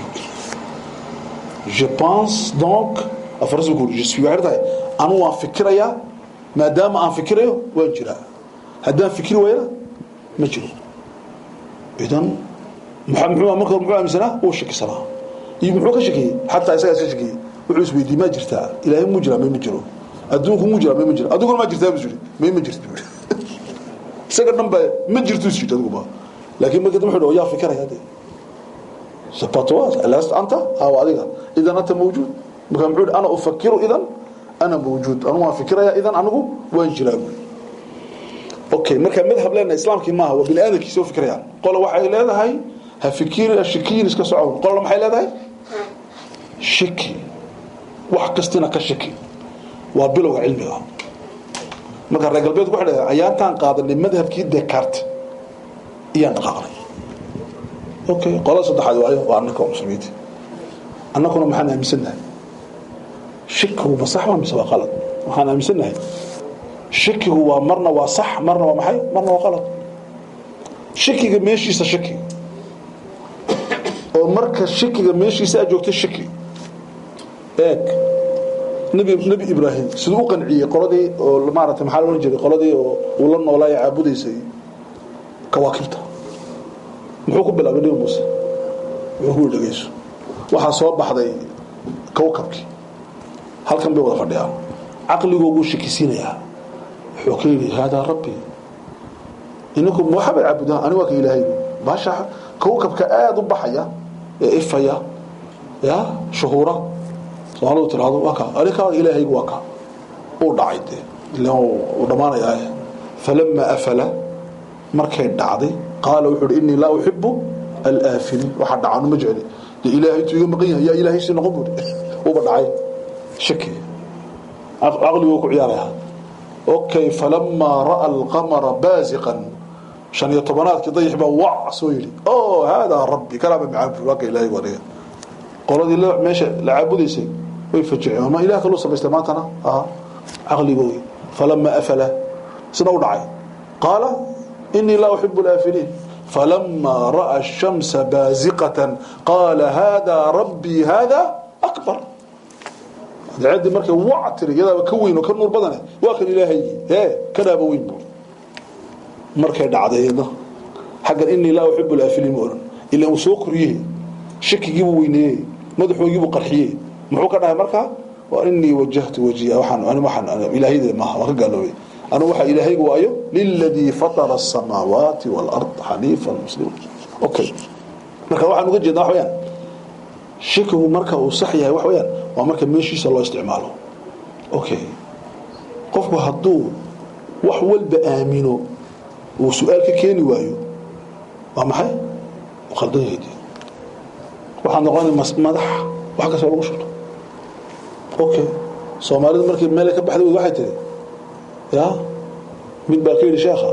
je pense donc afarasuku je suis waxay tahay anu waan fikirayaa maadaama aan fikirayo waan jiraa haddaan fikiri wayna ma jiro idan muxuu marka muxuu aaminsanaa uu shakisanaa iyo muxuu ka shakiyey xataa isagaa iska shakiyey wuxuu isweydiiyey ma jirtaa ilaahay mu jiraa may ma jiro adduunku mu jiraa may ma jiro adiguna ma jirtaa buu yidhi may ma jirto buu yidhi isaga dhan ba ma jirto is yidhi adiguba laakiin markii dambe wuxuu yaa fikiraya dee sapatoas alast anta aw adiga idan anta mawjuud marka muxuu yidhi ana ufakiru idan ana mawjuud anu waan fikiraya idan anigu waan jiraa buu okay markaa madhab leenahay islaamkii maaha waa bini aadamkiisa u fikrayaan qola waxay leedahay ha fikiri shikiyin iska socon qolna maxay leedahay shiki wax kastina ka shiki waa bilowga cilmiga marka reer galbeedku waxay leedahay ayaantaan qaadanay madhabkii descartes iyaan dhaqaaqnay okay qolada saddexaad waayo waa annaka muslimiinta annakuna maxaan aaminsannahay shikigu ma sax ma mise waa qalad waxaan aaminsannahay shikigu waa marna waa sax marna waa maxay marna waa qalad shikiga meeshiisa shiki oo marka shikiga meeshiisa aad joogto shiki eeg nebi nebi ibraahim siduu u qanciyey qoladii oo maaragtay maxaa la odhan jiray qoladii oo uu la noolaa ee caabudaysay kawaakibta muxuu ku bilaabay nebi muuse wuxuu ku dhegeyso waxaa soo baxday kawkabkii halkan bay wada fadhiyaan caqligooguu shikisiinayaa wuxuu ka yidhi haadaa rabbi ininku waxabay caabudaan ani waa ka ilaahay baasha kawkabka aada u baxaya ee ifaya ya shuhuura soomaalidu tirahdo waa ka anika ilaahaygu waa ka uu dhacay dee ilaan uu dhammaanayaa falama afala markay dhacday qaala wuxuu uhi innii laa uxibu alaafiliin waxa dhacanu ma jecli dee ilaahay intuu iga maqan yahay yaa ilaahay si noqon buuri uba dhacay shaki caqliguu ku ciyaaraya okay falamaa ra'a alqamara baasiqan shan iyo tobanaadkii dayix baa wac soo yidhi o haadaa rabbi kalaaba macaabud waa ka ilaahay waniga qoladii meesha la caabudaysay way fajiceen ma ilaah kaluu samaystay maantana caqligoogi falamaa afala isna u dhacay qaala inii laa uxibu alaafiliin falamaa ra'a ashamsa baasiqatan qaala haadaa rabbii haadaa akbar daceeddii markay wac tiri iyadaaba ka weyn oo ka nuur badane waa kan ilaahaygi hee kanaaba weyn buuri markay dhacdayna xaggan inii laa uxibu alaafiliin ma odhan ilaan uu soo koriyey shakigiibuu weyneeyey madaxoogiibuu qarxiyey muxuu ka dhahay markaa waa inii wajahtu wajiya waxaan ani waxaan ilaahayda maaha waan ka gaaloobay anu waxa ilaahaygu waayo liladii fatara asamaawaati waalard xaniifan muslima okay marka waxaan uga jeednaa wax weyaan shakigu marka uu sax yahay wax weyaan waa marka meeshiisa loo isticmaalo okay qofku hadduu wax walba aamino uu su-aal ka keeni waayo waa maxay u khaldan yahay waxaad noqonay madax wax kastoo lagu shubto okay soomaalidu markii meel ka baxday waxay tiri ya mid baa ka yidhi sheekha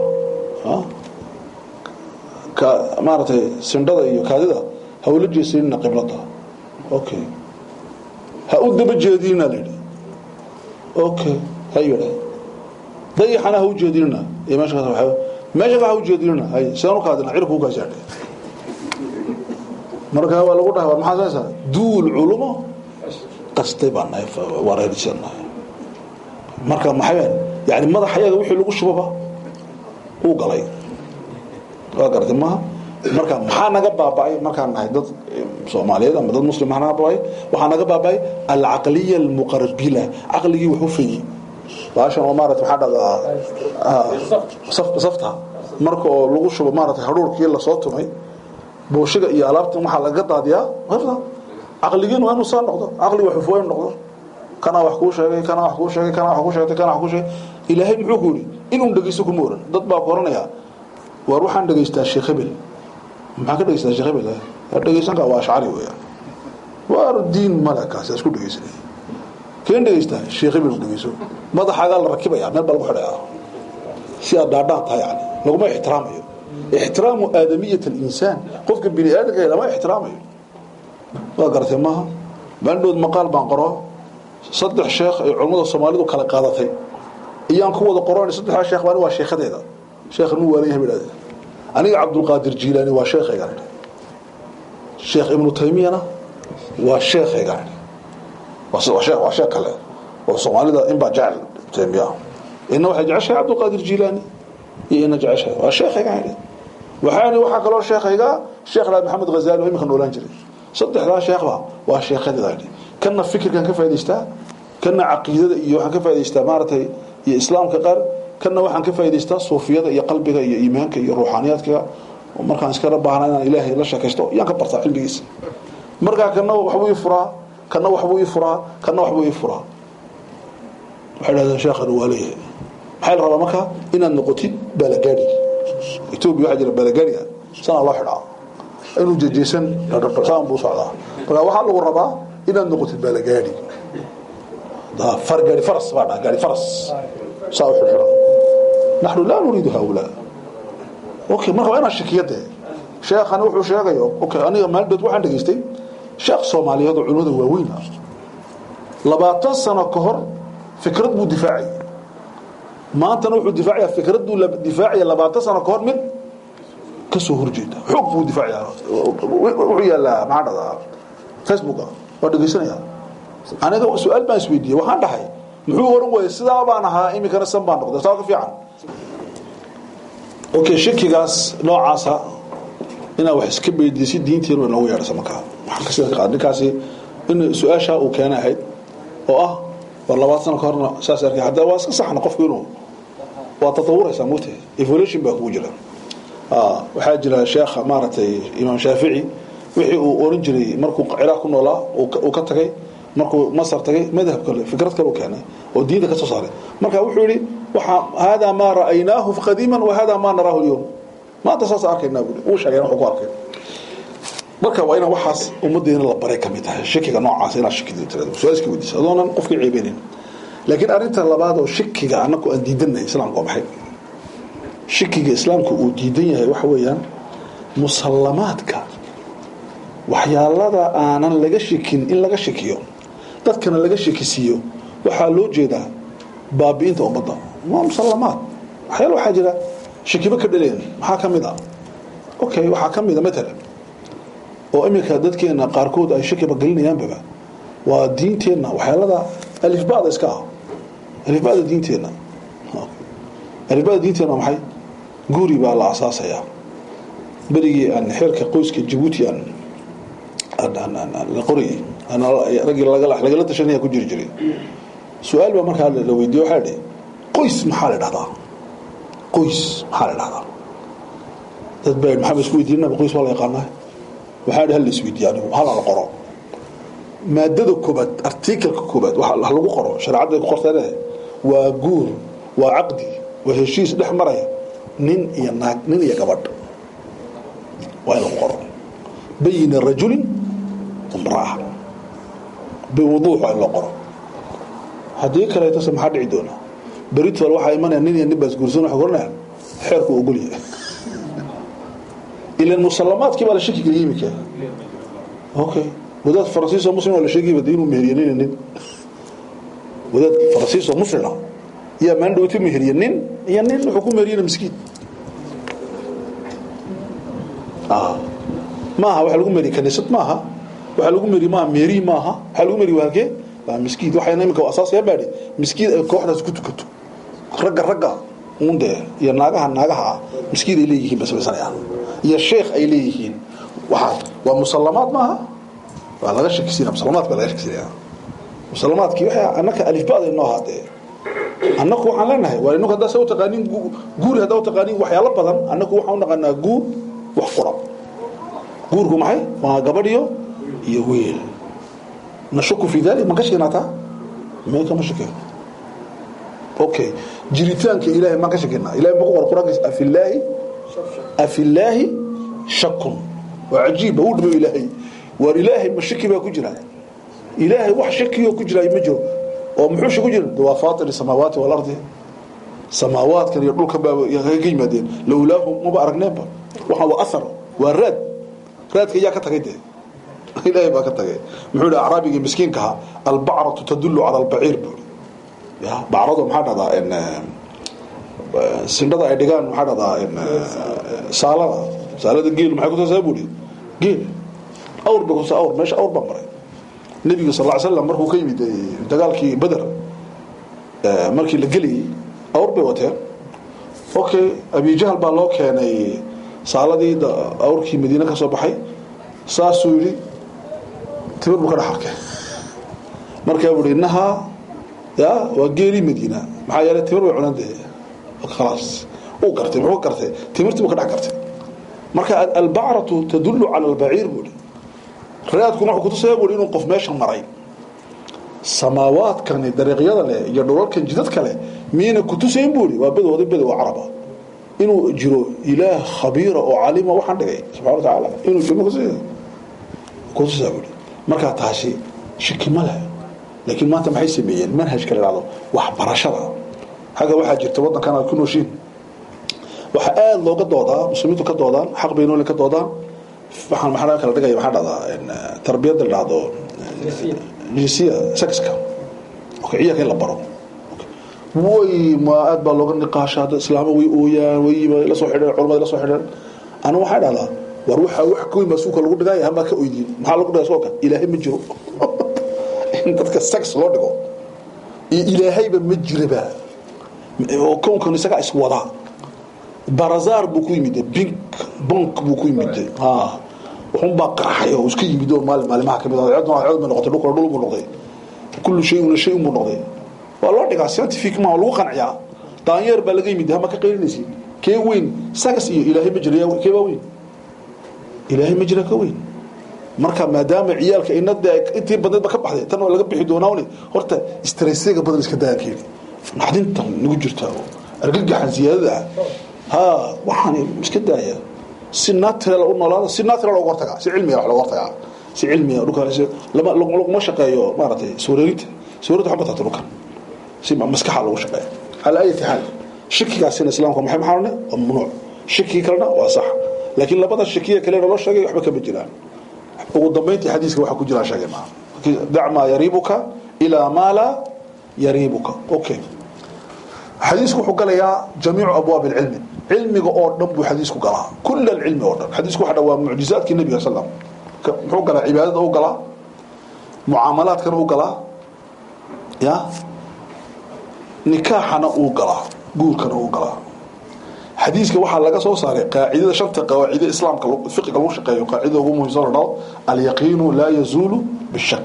ka maaragtay sindhada iyo kaadida ha ula jeesanina qiblada okay ha u daba jeedinina la yidhi okay ha yidha dayaxana ha u jeedinina iyo meesha ka meesha ha u jeedinina hay sidaan u kaadina cirku u kaasaadhe markaa waa lagu dhaha war maxaa saysaa duul culumo qastay baan nahay wareerisan nahay marka maxay yani madax ayaga wixii lagu shubaba uu galay waa garatay maaha marka maxaa naga baaba'ay markaan nahay dad soomaaliyeed ama dad muslim maxaa naga baaba'ay waxaa naga baaba'ay alcaqliya almuqarbila caqligii wax u fayey baashan oo maarata maxaa dhahdaa safta marka oo lagu shubo maarata hadhuurkii lasoo tumay booshiga iyo alaabtan waxaa laga daadiyaa qifta caqligiin waa inuu saa noqdo caqli wax ufooyin noqdo kanaa wax kuu sheegay kanaa wax kuu sheegay kanaa wax kuu sheegtay kanaa wax kuu sheegay ilaahay muxuu ku yidhi inuu dhegeysto kuma oran dad baa ku oranayaa waar waxaan dhegeystaa sheekh hebel maxaa ka dhegeystaa sheekh hebel ha dhegeysanka waa ashcari weeyaan waar diin male kaasi isku dhegeysanay keen dhegeystaa sheekh hebel dhegeyso madaxaagaa la rakibaya meel baa lagu xidhayaa si aad dhaadhaan tahay yani laguma ixtiraamayo ixtiraamu aadamiyat alinsaan qofka bini aadamka lama ixtiraamayo waa garatay maaha maaldhood maqaal baan qoro saddex sheekh ay culammada soomaalidu kala qaadatay iyaan ku wada qoran saddexdaa sheekh baan waa sheekhadeeda sheekh nu waalan yahay bidhahde aniga cabdulqaadir jiilaani waa sheekhaygaan idhi sheekh ibnu taymiyana waa sheekhaygaan idhi waa sheekh waa sheekh kale oo soomaalida in baa jecel taymiya ina waxay jeceshahay cabdulqaadir jiilaani iyo ina jeceshahay waa sheekhaygaan idhi waxaani waxaa kaloo sheekhayga sheekh laad maxamed ghazaali oo iminka noolaan jiray saddexdaa sheekhba waa sheekhadeeda idhi kana fikirkan ka faa'idaystaa kana caqiidada iyo waxaan ka faa'idaystaa maaragtay iyo islaamka qaar kana waxaan ka faa'idaystaa suufiyada iyo qalbiga iyo iimaanka iyo ruuxaaniyaadka markaan iskala baahna inaan ilaahay la sheekaysto yaan ka bartaa cilmigiisa markaa kana waxbuu ii furaa kana waxbuu ii furaa kana waxbuu ii furaa waxay dhahdeen sheekhanu waa leeyahay maxaa la rabaa marka inaad noqotid balagaadi etoobiya waxaa jira balagaadi ah sanaa loo xidhaa inuu jejeysan saan buu socdaa marka waxaa lagu rabaa inaad noqotid balagaadi far gaari faras baa dhaa gaari faras saa u xidhxidha naxnu laa nuriidu haulaa okay marka waa inaan shakiyade sheekhani wuxuu sheegayo okay aniga maaldood waxaan dhegaystay sheekh soomaaliyeed oo culimada waaweyn ah labaatan sano ka hor fikrad buu difaacay maantana wuxuu difaacaya fikrad buu difaacaya labaatan sano ka hor mid ka soo horjeeda xoog buu difaacaya wuxuu yaalaa maxaa dhahdaa facebooka waa dhegaysanaya aniga su-aal baan isweydiiyey waxaan dhahay muxuu oran waayey sidaa baan ahaa iminkana san baan noqday saa ka fiican okay shakigaas noocaasa inaad wax iska beydiya si diinteenu inoogu yeedhasa markaa waxaan ka sida qaad ninkaasi in su-aashaa uu keenay ahayd oo ah war labaad sano ka horna saas arkay haddana waa iska saxna qofku inuu waa tatawuraysaa mugtahay evolution baa kugu jira waxaa jira sheekha maaragtay imaam shaafici wixii uu oran jiray markuu ciraaq ku noolaa uu ka tagay markuu masar tagay madhab kale fikrad kale u keenay oo diinta ka soo saaray marka wuxuu yihi waxa haadaa maa ra'aynaahu qadiiman wa haadaa maa naraahu lyowm maanta saas arkaynaa buuri uu sheegay wuxuu ku arkay marka waa inaan waxaas ummaddeena la baray ka mid tahay shakiga noocaas inaad shakida tirado su-aal iska weydiisa adoonan qofkii ceebeynin laakiin arrinta labaad oo shakiga annagu aan diidannahay islaamka waa maxay shakiga islaamku uu diidan yahay waxa weeyaan musallamaadka waxyaalada aanan laga shakin in laga shakiyo dadkana laga shakisiiyo waxaa loo jeedaa baabi'inta ummadda waa musallamaad waxyaala waxaa jira shakiba ka dhaleen maxaa ka mid ah okay waxaa ka mid a matalan oo iminka dadkeena qaarkood ay shakiba gelinayaanbaba waa diinteenna waxyaalada alifbada iska ah alifbada diinteenna alifbada diinteenna maxay guri baa la asaasayaa berigii aan xeerka qoyska jabuuti aan la qorayay raggii lagala tashanaya ku jiri jiray su-aal baa markaa la weydiiye waxaa dhi qoys maxaa la dhahdaa qoys maxaa la dhahdaa dad baa maxaa ba isku weydiinaba qoys waa la yaqaanaa waxaa dhi hal la isweydiiye anigu hala la qoro maadada koobaad artikalka koobaad waxa lagu qoro shareecadda ay ku qorteene waa guur waa caqdi waa heshiis dhex maraya nin iyo naag nin iyo gabadh waa in lagu qoro bayna rajulin imraa biwuduux waa in loo qoro haddii kaleetose maxaa dhici doona beritol waxaa imanaya nin iyo nin baas guursan waxay oranayaan xeerku ogolyahay ilan musallamaadkii baa la shaki geliyay iminka okay wadaad faransiisoo muslim oo la sheegayba de inuu meheriye nin nin wadaad faransiisoo muslima yaa maandhowti meheriye nin iyo nin wuxuu ku meheriyena miskiin maaha waxa lagu meriye kaniisad maaha waxa lagu meriye maaha meeri maaha waxa lagu meriye waa halkee waa miskiid waxayna iminka asaasaya baadhi miskiid ay kooxdaas ku tukato ragga ragga uunde iyo naagaha naagaha ah miskiid ay leeyihiin ba samaysanayaan iyo sheekh ay leeyihiin waxaa waa musallamaad maaha waa laga shakisiina musalamaadka baa laga shakisinaya musalamaadkii waxay annaka alifbaad ay noo haadee annaku waxaan leenahay waa ininku haddaa sa u taqaanin guuri haddaa u taqaanin waxyaalo badan annaku waxaan u naqanaa guur wax qura guurku maxay waa gabadhiyo iyo wiil nashuku fi dalik ma ka shekinaataa may kama shekeen okay jiritaanka ilahay maan ka shekenaa ilahay ma ku qor quraankiisa afillaahi afillaahi shakun waa cajiib uu dhimo ilaahay waar ilaahay ma shaki baa ku jira ilaahay wax shakiyoo ku jira ma jiro oo muxuu shaku jira waa faatir samaawaati walardi samaawaadkan iyo dhulkan baa ka yimaadeen lowlaahu maba aragneenba waxaa waa athar waa raad raadka yaa ka tagay dee ilaahay baa ka tagay muxuu yidhi acraabigii miskiinkaha albacratu tadullu cala albaciir buu ya bacradu maxaa dhahdaa sindhada ay dhigaan maxaa dhahdaa saalada saalada geel maxay kutusaa buu geel awr bay kutusaa awr meesha awr baa maray nebiga sal ly slam markuu ka yimid dagaalkii beder markii la gelayay awr bay wateen okay abijahal baa loo keenay saaladii awrkii madiine ka soo baxay saasuu yidhi timir buu ka dhex arkay markaa buu hi innahaa ya waa geelii madiina maxaa yeelay timir bay cunaan dee khalaas uu gartay muxuu gartay timirtii buu ka dhex gartay marka albacratu tadullu cala albaciir buu hi raadkuna wuxuu kutusaya buu hi inuu qof meesha maray samaawaadkani dariiqyada leh iyo dhulalkan jidadka leh miyayna kutusayn buu ihi waa badooda bado oo caraba inuu jiro ilaah khabiira oo calima waxaan dhigay subxana wa tacaala inuu jiro kutusaa buu markaa taasi shiki ma leh laakiin maanta maxay sameeyeen manhajka la dhahdo waxbarashada xagga waxaa jirta waddankan aad ku nooshiin waxaa aada looga doodaa muslimiintu ka doodaan xaq baynoolin ka doodaan waxaan maxaa kala dhigaya maxaa dhahdaa tarbiyadda la dhahdo jinsiya sexka ciyaalka in la baro way ma aad baa looga niqaasha hadda islaamo way ooyaan wayba la soo xidheen culamada la soo xidheen anu waxaa dhahdaa war waxaa wax ka weyn baa suuka lagu dhigaya hamaa ka oydiin maxaa lagu dhigaya sooka ilaahay ma jiro in dadka sex loo dhigo iyo ilaahayba ma jiraba oo kownkan isagaa iswadaa barazaar buu ku yimid bink bank buu ku yimid wuxuunbaa qarxay oo iska yimid oo maali maalimaha kamid ah cod cod bay noqotay dhulkana dhul buu noqday kullu shayun shayun buu noqday waa loo dhigaa scientific ma lagu qanciyaa daanyeer baa laga yimid hama ka qaylinaysid kee weyn sagas iyo ilaahay ma jira kee baa weyn ilaahay ma jira ka weyn marka maadaama ciyaalka inada intii badneedba ka baxday tan waa laga bixi doonaa uni horta stressega badan iska daankeeni naxdintan nagu jirta argagaxan siyaadada ah ha waxaan iska daaya si natural u noolaada si natural looga hortagaa si cilmiga wax looga hortagaa si cilmiga dhulkan lama laguma shaqeeyo maaragtay sawreerinta sawreerinta waxba taata dhulkan si maskaxa loogu shaqeeya calaa ayati xaal shakigaasina islaamka maxay maxaa odhanay waa mamnuuc shakigi kalena waa sax laakiin labada shakiya kalena loo sheegay waxba kama jiraan ugu dambayntii xadiiska waxa ku jiraan sheegay maa dac maa yariibuka ilaa maa laa yariibuka okay xadiisku wuxuu galayaa jamiicu abwaab alcilmi cilmiga oo dhan buu xadiisku galaa kul alcilmi oo dhan xadiisku waxa waa mucjizaadkii nabiga sallam muxuu galaa cibaadada u galaa mucaamalaadkana u galaa ya nikaaxana uu galaa guurkana uu galaa xadiiska waxaa laga soo saaray qaacidada shanta qawaacide islaamka fiqiga lagu shaqeeyo qaacidada ugu muhiimsan la dhao alyaqiinu laa yazuulu bishak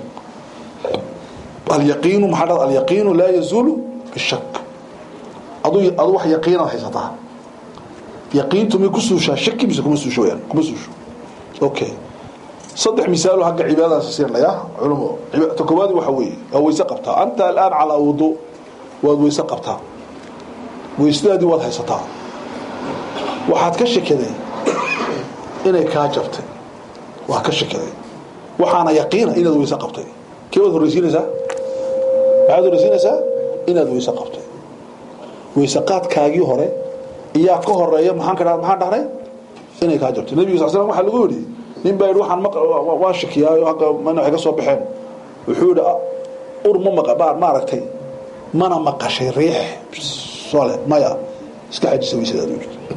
alyaqiinu maxaa dhada alyaqiinu laa yazuulu bishak adu adu wax yaqiinaad haysataa yaqiintu may ku suushaa shaki mise kuma suusho wayaan kuma suusho okay saddex misaalo hagga cibaadadaas siinaya culimo ta koowaad waxa weeye waa weyse qabtaa anta alaan calaa wudu waad weyse qabtaa weysadaadii waad haysataa waxaad ka shakiday inay kaa jabtay waa ka shakiday waxaana yaqiina inaad weyse qabtay kee waad horreysiinaysaa maxaad horreysiinaysaa inaad weyse qabtay weyse qaadkaagii hore iyaa ka horeeya maxaan ka maxaan dhahnay inay kaa jabtay nebiga sal slam waxaa lagu yidhi nin baa yidhi waxaan maq waan shakiyaayo hagga mana waxay ka soo baxeen wuxuu yidhi ur ma maqa baa maaragtay mana maqashay riix sole maya iska xajisa weysadaad u jirto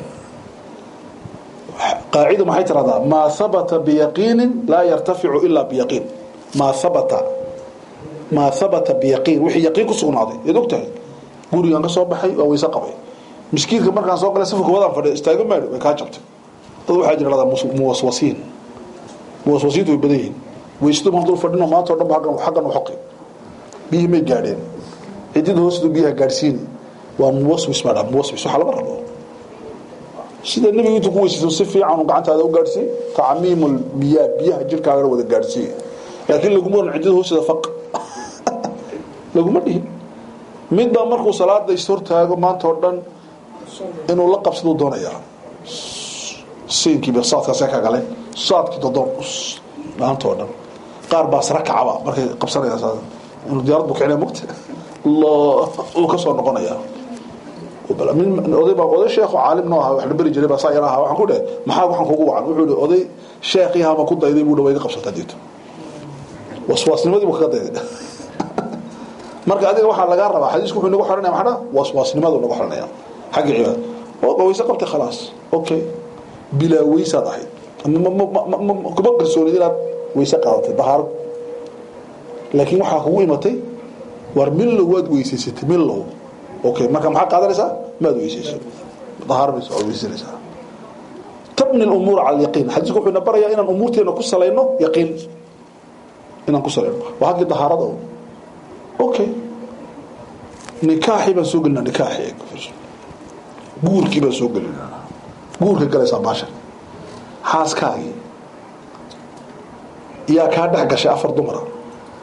qaacida maxay tiraahdaa maa habata biyaqiinin laa yartaficu ilaa biyaqiin maa habata maa habata biyaqiin wixii yaqiin ku sugnaaday yaad og tahay gurigaan ka soo baxay waa weyse qabay miskiinka markaan soo galay safurka wadaan fadhiya istaago maadho way kaa jabtay dad waxaa jira lahdaa muwaswasiin muwaswasiintu way badan yihiin weysadu maan dul fadhino maanta o dhan ba aggan xaggan u xoqi biyihii may gaadheen cidida hoostu biyaha gaadhsiini waa muwaswis baa dhaa muwaswis waxaa lama rabo sida nebigu intuu ku weysayso si fiican gacantaada u gaadhsiiy tacmiimul biyaa biyaha jirkaagana wada gaadhsiiya laakiin laguma oran cidida hoosteeda faq laguma dhihin mid baa markuu salaada ishortaago maanta oo dhan inuu la qabsaduu doonayaa siinkiiba saadkaasee ka gale saadkii dodoon maanta oo dhan qaar baa sara kacaba markay qabsanayaan inuu diyaarad bu kicinaya mugta uu ka soo noqonayaa oday baa oday sheekh caalim noo ahaa wax la beri jiray baa saa yar ahaa waxaan ku dhahay maxaa waxaan kugu wacan wuxuu ihi oday sheekhii hama ku dayday buu dhawayga qabsataa diito waswaasnimadii buu kaga dayday marka adiga waxaa lagaa rabaa xadiisku wuxuu nagu xiranaya maxaa waswaasnimadu nagu xiranaya xagga cibaada oo weyse qabtay khalaas okay bilaa weysaad ahayd kuma qarsoonid inaad weyse qaadatay bahaaro laakiin waxaa kugu imatay war millow waad weysaysatay millow okay marka maxaa qaadanaysaa maad weysayso dahaaro bayso waad weysanaysaa tabni lumuur cala alyaqiin xadiisku wuxuu ina barayaa inaan umuurteena ku salayno yaqiin inaan ku salayno waa haggii dahaarada okay nikaaxii baan soo gelinaa nikaaxii guurkii baan soo gelinaa guurka galaysaa baashan xaaskaagii yaa kaa dhex gashay afar dumara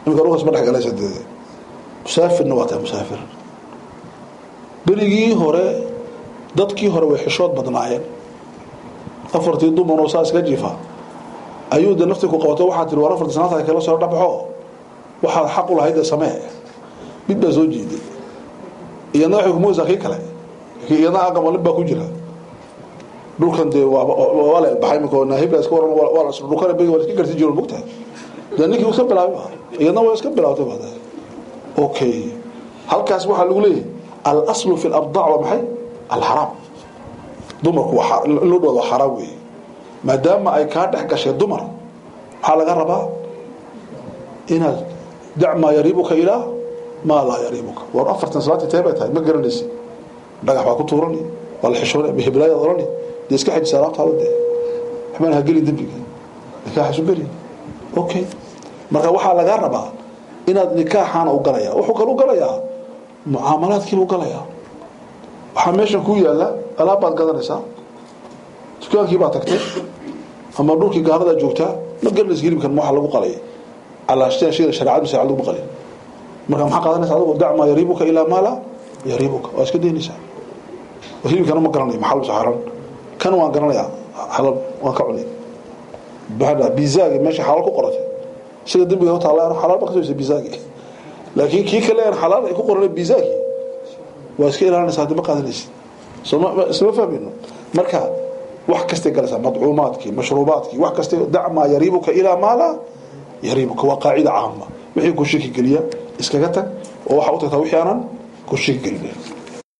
imika dhulkaas ma dhex galaysa dee musaafirna waa tahay musaafir berigii hore dadkii hore way xishood badnaayeen afartii dumaroo saa iska jiifa ayuu de naftii ku qabato waxaa tiri war afartii sanaadka kala soo dhabaxo waxaad xaq u lahayd ee samee mid baa soo jeeday iyadna waxay kumuusaa kii kale iyadna aqamalin baa ku jira dhulkan dee waa la elbaxay imika naahibla iska waran waa la dhulkana begi waa iska garsi jiro mogtahay dee ninkii iska bilaabay ba iyadna waa iska bilaabtay ba okay halkaas waxaa lagu leeyahay alaslu fi labdac waa maxay alxaraam dumarku in loo dhawado xaraam weeye maadaama ay kaa dhex gashay dumar maxaa laga rabaa inaad dac maa yariibuka ilaa maa laa yariibuka war afartan salaati tee bay tahay ma garanaysi dhagax baa ku tuurani waa la xishoona heblaayad orani dee iska xajisa alaabtaada dee waxbaan ha gelin dembiga nikaaxasu gelin okay marka waxaa lagaa rabaa inaad nikaaxaana u galaya wuxuu kale u galayaa mucaamalaadkiiba u galayaa waxaa meeshan ku yaala alaab baad gadanaysaa dukaankii baa tagtay ama dhulkii gaaradaa joogtaa ma garanaysa hilibkan ma waxa lagu qalay alaashteen shayda shareecad mise lagu qalay marka maxaa qaadanaysa adigu dac maa yariibuka ilaa maa laa yariibuka waa iska daynaysaa hilibkana ma garanayo maxaa lusa xaran kan waan garanayaa halal waan ka cunay baxda bizaagi meesha xalaal ku qoratay sida dembiga u taala xalaal ba ka soo bizaagi laakiin kii kale aan xalaal ay ku qoran bizaagi waa iska ilaalinaysaa hadii ma qaadanaysid soo isma fahmayno marka wax kastay galaysaa madcuumaadkii mashruubaadkii wax kastay dac maa yariibuka ilaa maa laa yariibuka waa qaacida caama wixii ku shaki geliya iskaga tag oo waxaa u tagtaa wixii aanan ku shaki gelinayn